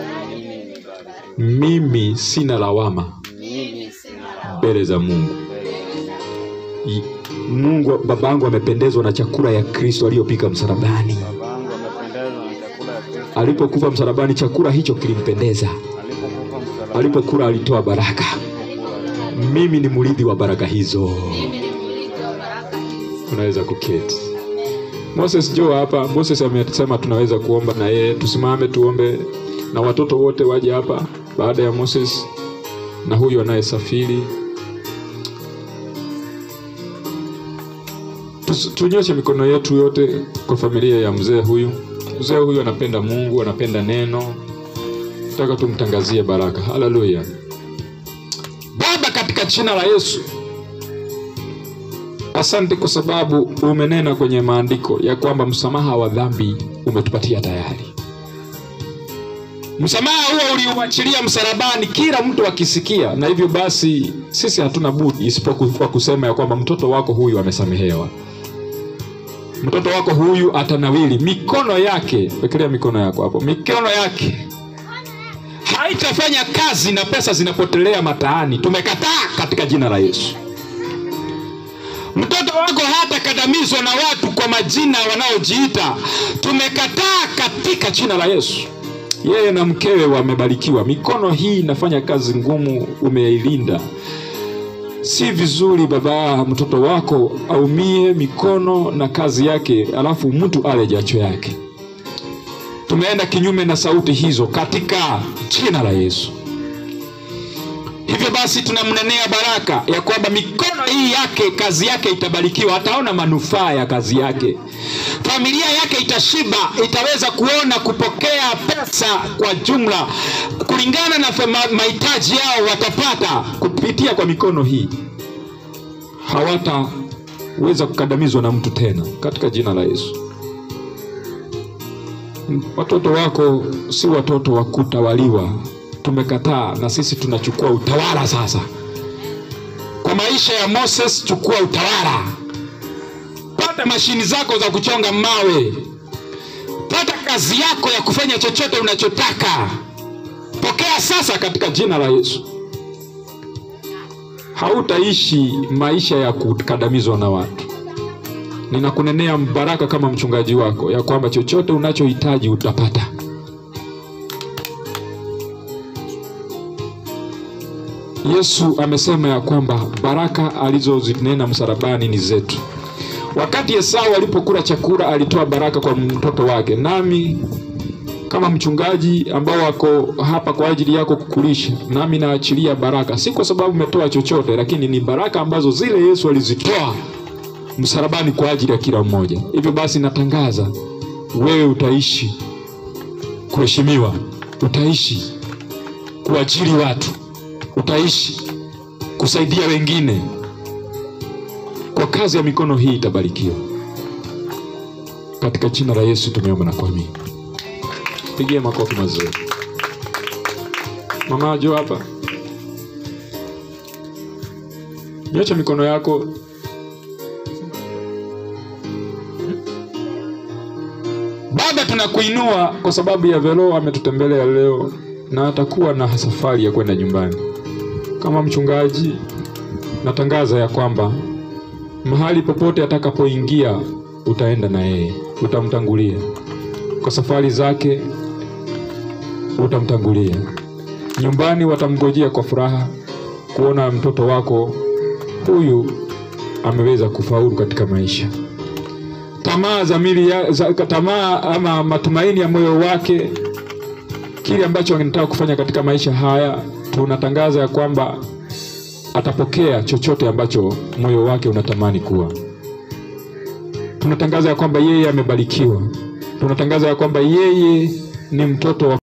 Mimi sina lawama mbele za Mungu. I- Mungu babangu amependezwa na chakula ya Kristo aliyopika msalabani. Babangu amependezwa na chakula ya Kristo. Alipokufa msalabani, chakula hicho kilimpendeza. Alipokufa msalabani, Alipokula alitoa baraka. Mimi ni mrithi wa baraka hizo. Mimi ni mrithi wa baraka hizi. Unaweza kuketi. Moses jo hapa. Moses amesema tunaweza kuomba na yeye. Tusimame tuombe, na watoto wote waje hapa baada ya Moses na huyu anayesafiri. Tus- Tunyoshe mikono yetu yote kwa familia ya mzee huyu. Mzee huyu anapenda Mungu, anapenda neno. Nataka tumtangazie baraka. Haleluya. Baba, katika jina la Yesu, Asante kwa sababu umenena kwenye maandiko ya kwamba msamaha wa dhambi umetupatia tayari. Msamaha huo uliuachilia msalabani, kila mtu akisikia, na hivyo basi sisi hatuna budi isipokuwa kusema ya kwamba mtoto wako huyu amesamehewa, mtoto wako huyu atanawili, mikono yake, wekelea mikono yako hapo, mikono yake haitafanya kazi na pesa zinapotelea mataani. Tumekataa katika jina la Yesu. Mtoto wako hatakandamizwa na watu kwa majina wanaojiita. Tumekataa katika jina la Yesu. Yeye na mkewe wamebarikiwa. Mikono hii inafanya kazi ngumu, umeilinda. Si vizuri baba, mtoto wako aumie mikono na kazi yake, alafu mtu ale jacho yake. Tumeenda kinyume na sauti hizo katika jina la Yesu. Hivyo basi tunamnenea baraka ya kwamba mikono hii yake kazi yake itabarikiwa, ataona manufaa ya kazi yake, familia yake itashiba, itaweza kuona kupokea pesa kwa jumla kulingana na fema- mahitaji yao, watapata kupitia kwa mikono hii, hawataweza kukandamizwa na mtu tena, katika jina la Yesu. Watoto wako si watoto wa kutawaliwa. Tumekataa na sisi tunachukua utawala sasa. Kwa maisha ya Moses, chukua utawala. Pata mashini zako za kuchonga mawe, pata kazi yako ya kufanya chochote unachotaka. Pokea sasa katika jina la Yesu. Hautaishi maisha ya kukandamizwa na watu. Ninakunenea baraka kama mchungaji wako ya kwamba chochote unachohitaji utapata. Yesu amesema ya kwamba baraka alizozinena msalabani ni zetu. Wakati Esau alipokula chakula alitoa baraka kwa mtoto wake, nami kama mchungaji ambao wako hapa kwa ajili yako kukulisha, nami naachilia baraka, si kwa sababu umetoa chochote, lakini ni baraka ambazo zile Yesu alizitoa msalabani kwa ajili ya kila mmoja. Hivyo basi, natangaza wewe utaishi kuheshimiwa, utaishi kuajiri watu, utaishi kusaidia wengine. Kwa kazi ya mikono hii itabarikiwa katika jina la Yesu. Tumeomba na kuamini. Pigie makofi mazuri. Mama Jo hapa, nyosha mikono yako. Baba, tunakuinua kwa sababu ya Velo ametutembelea leo na atakuwa na safari ya kwenda nyumbani. Kama mchungaji, natangaza ya kwamba mahali popote atakapoingia utaenda na yeye, utamtangulia kwa safari zake, utamtangulia nyumbani. Watamngojea kwa furaha kuona mtoto wako huyu ameweza kufaulu katika maisha. Tamaa za mili ya, za, tamaa ama matumaini ya moyo wake, kile ambacho anataka kufanya katika maisha haya, tunatangaza ya kwamba atapokea chochote ambacho moyo wake unatamani kuwa. Tunatangaza ya kwamba yeye amebarikiwa. Tunatangaza ya kwamba yeye ni mtoto wa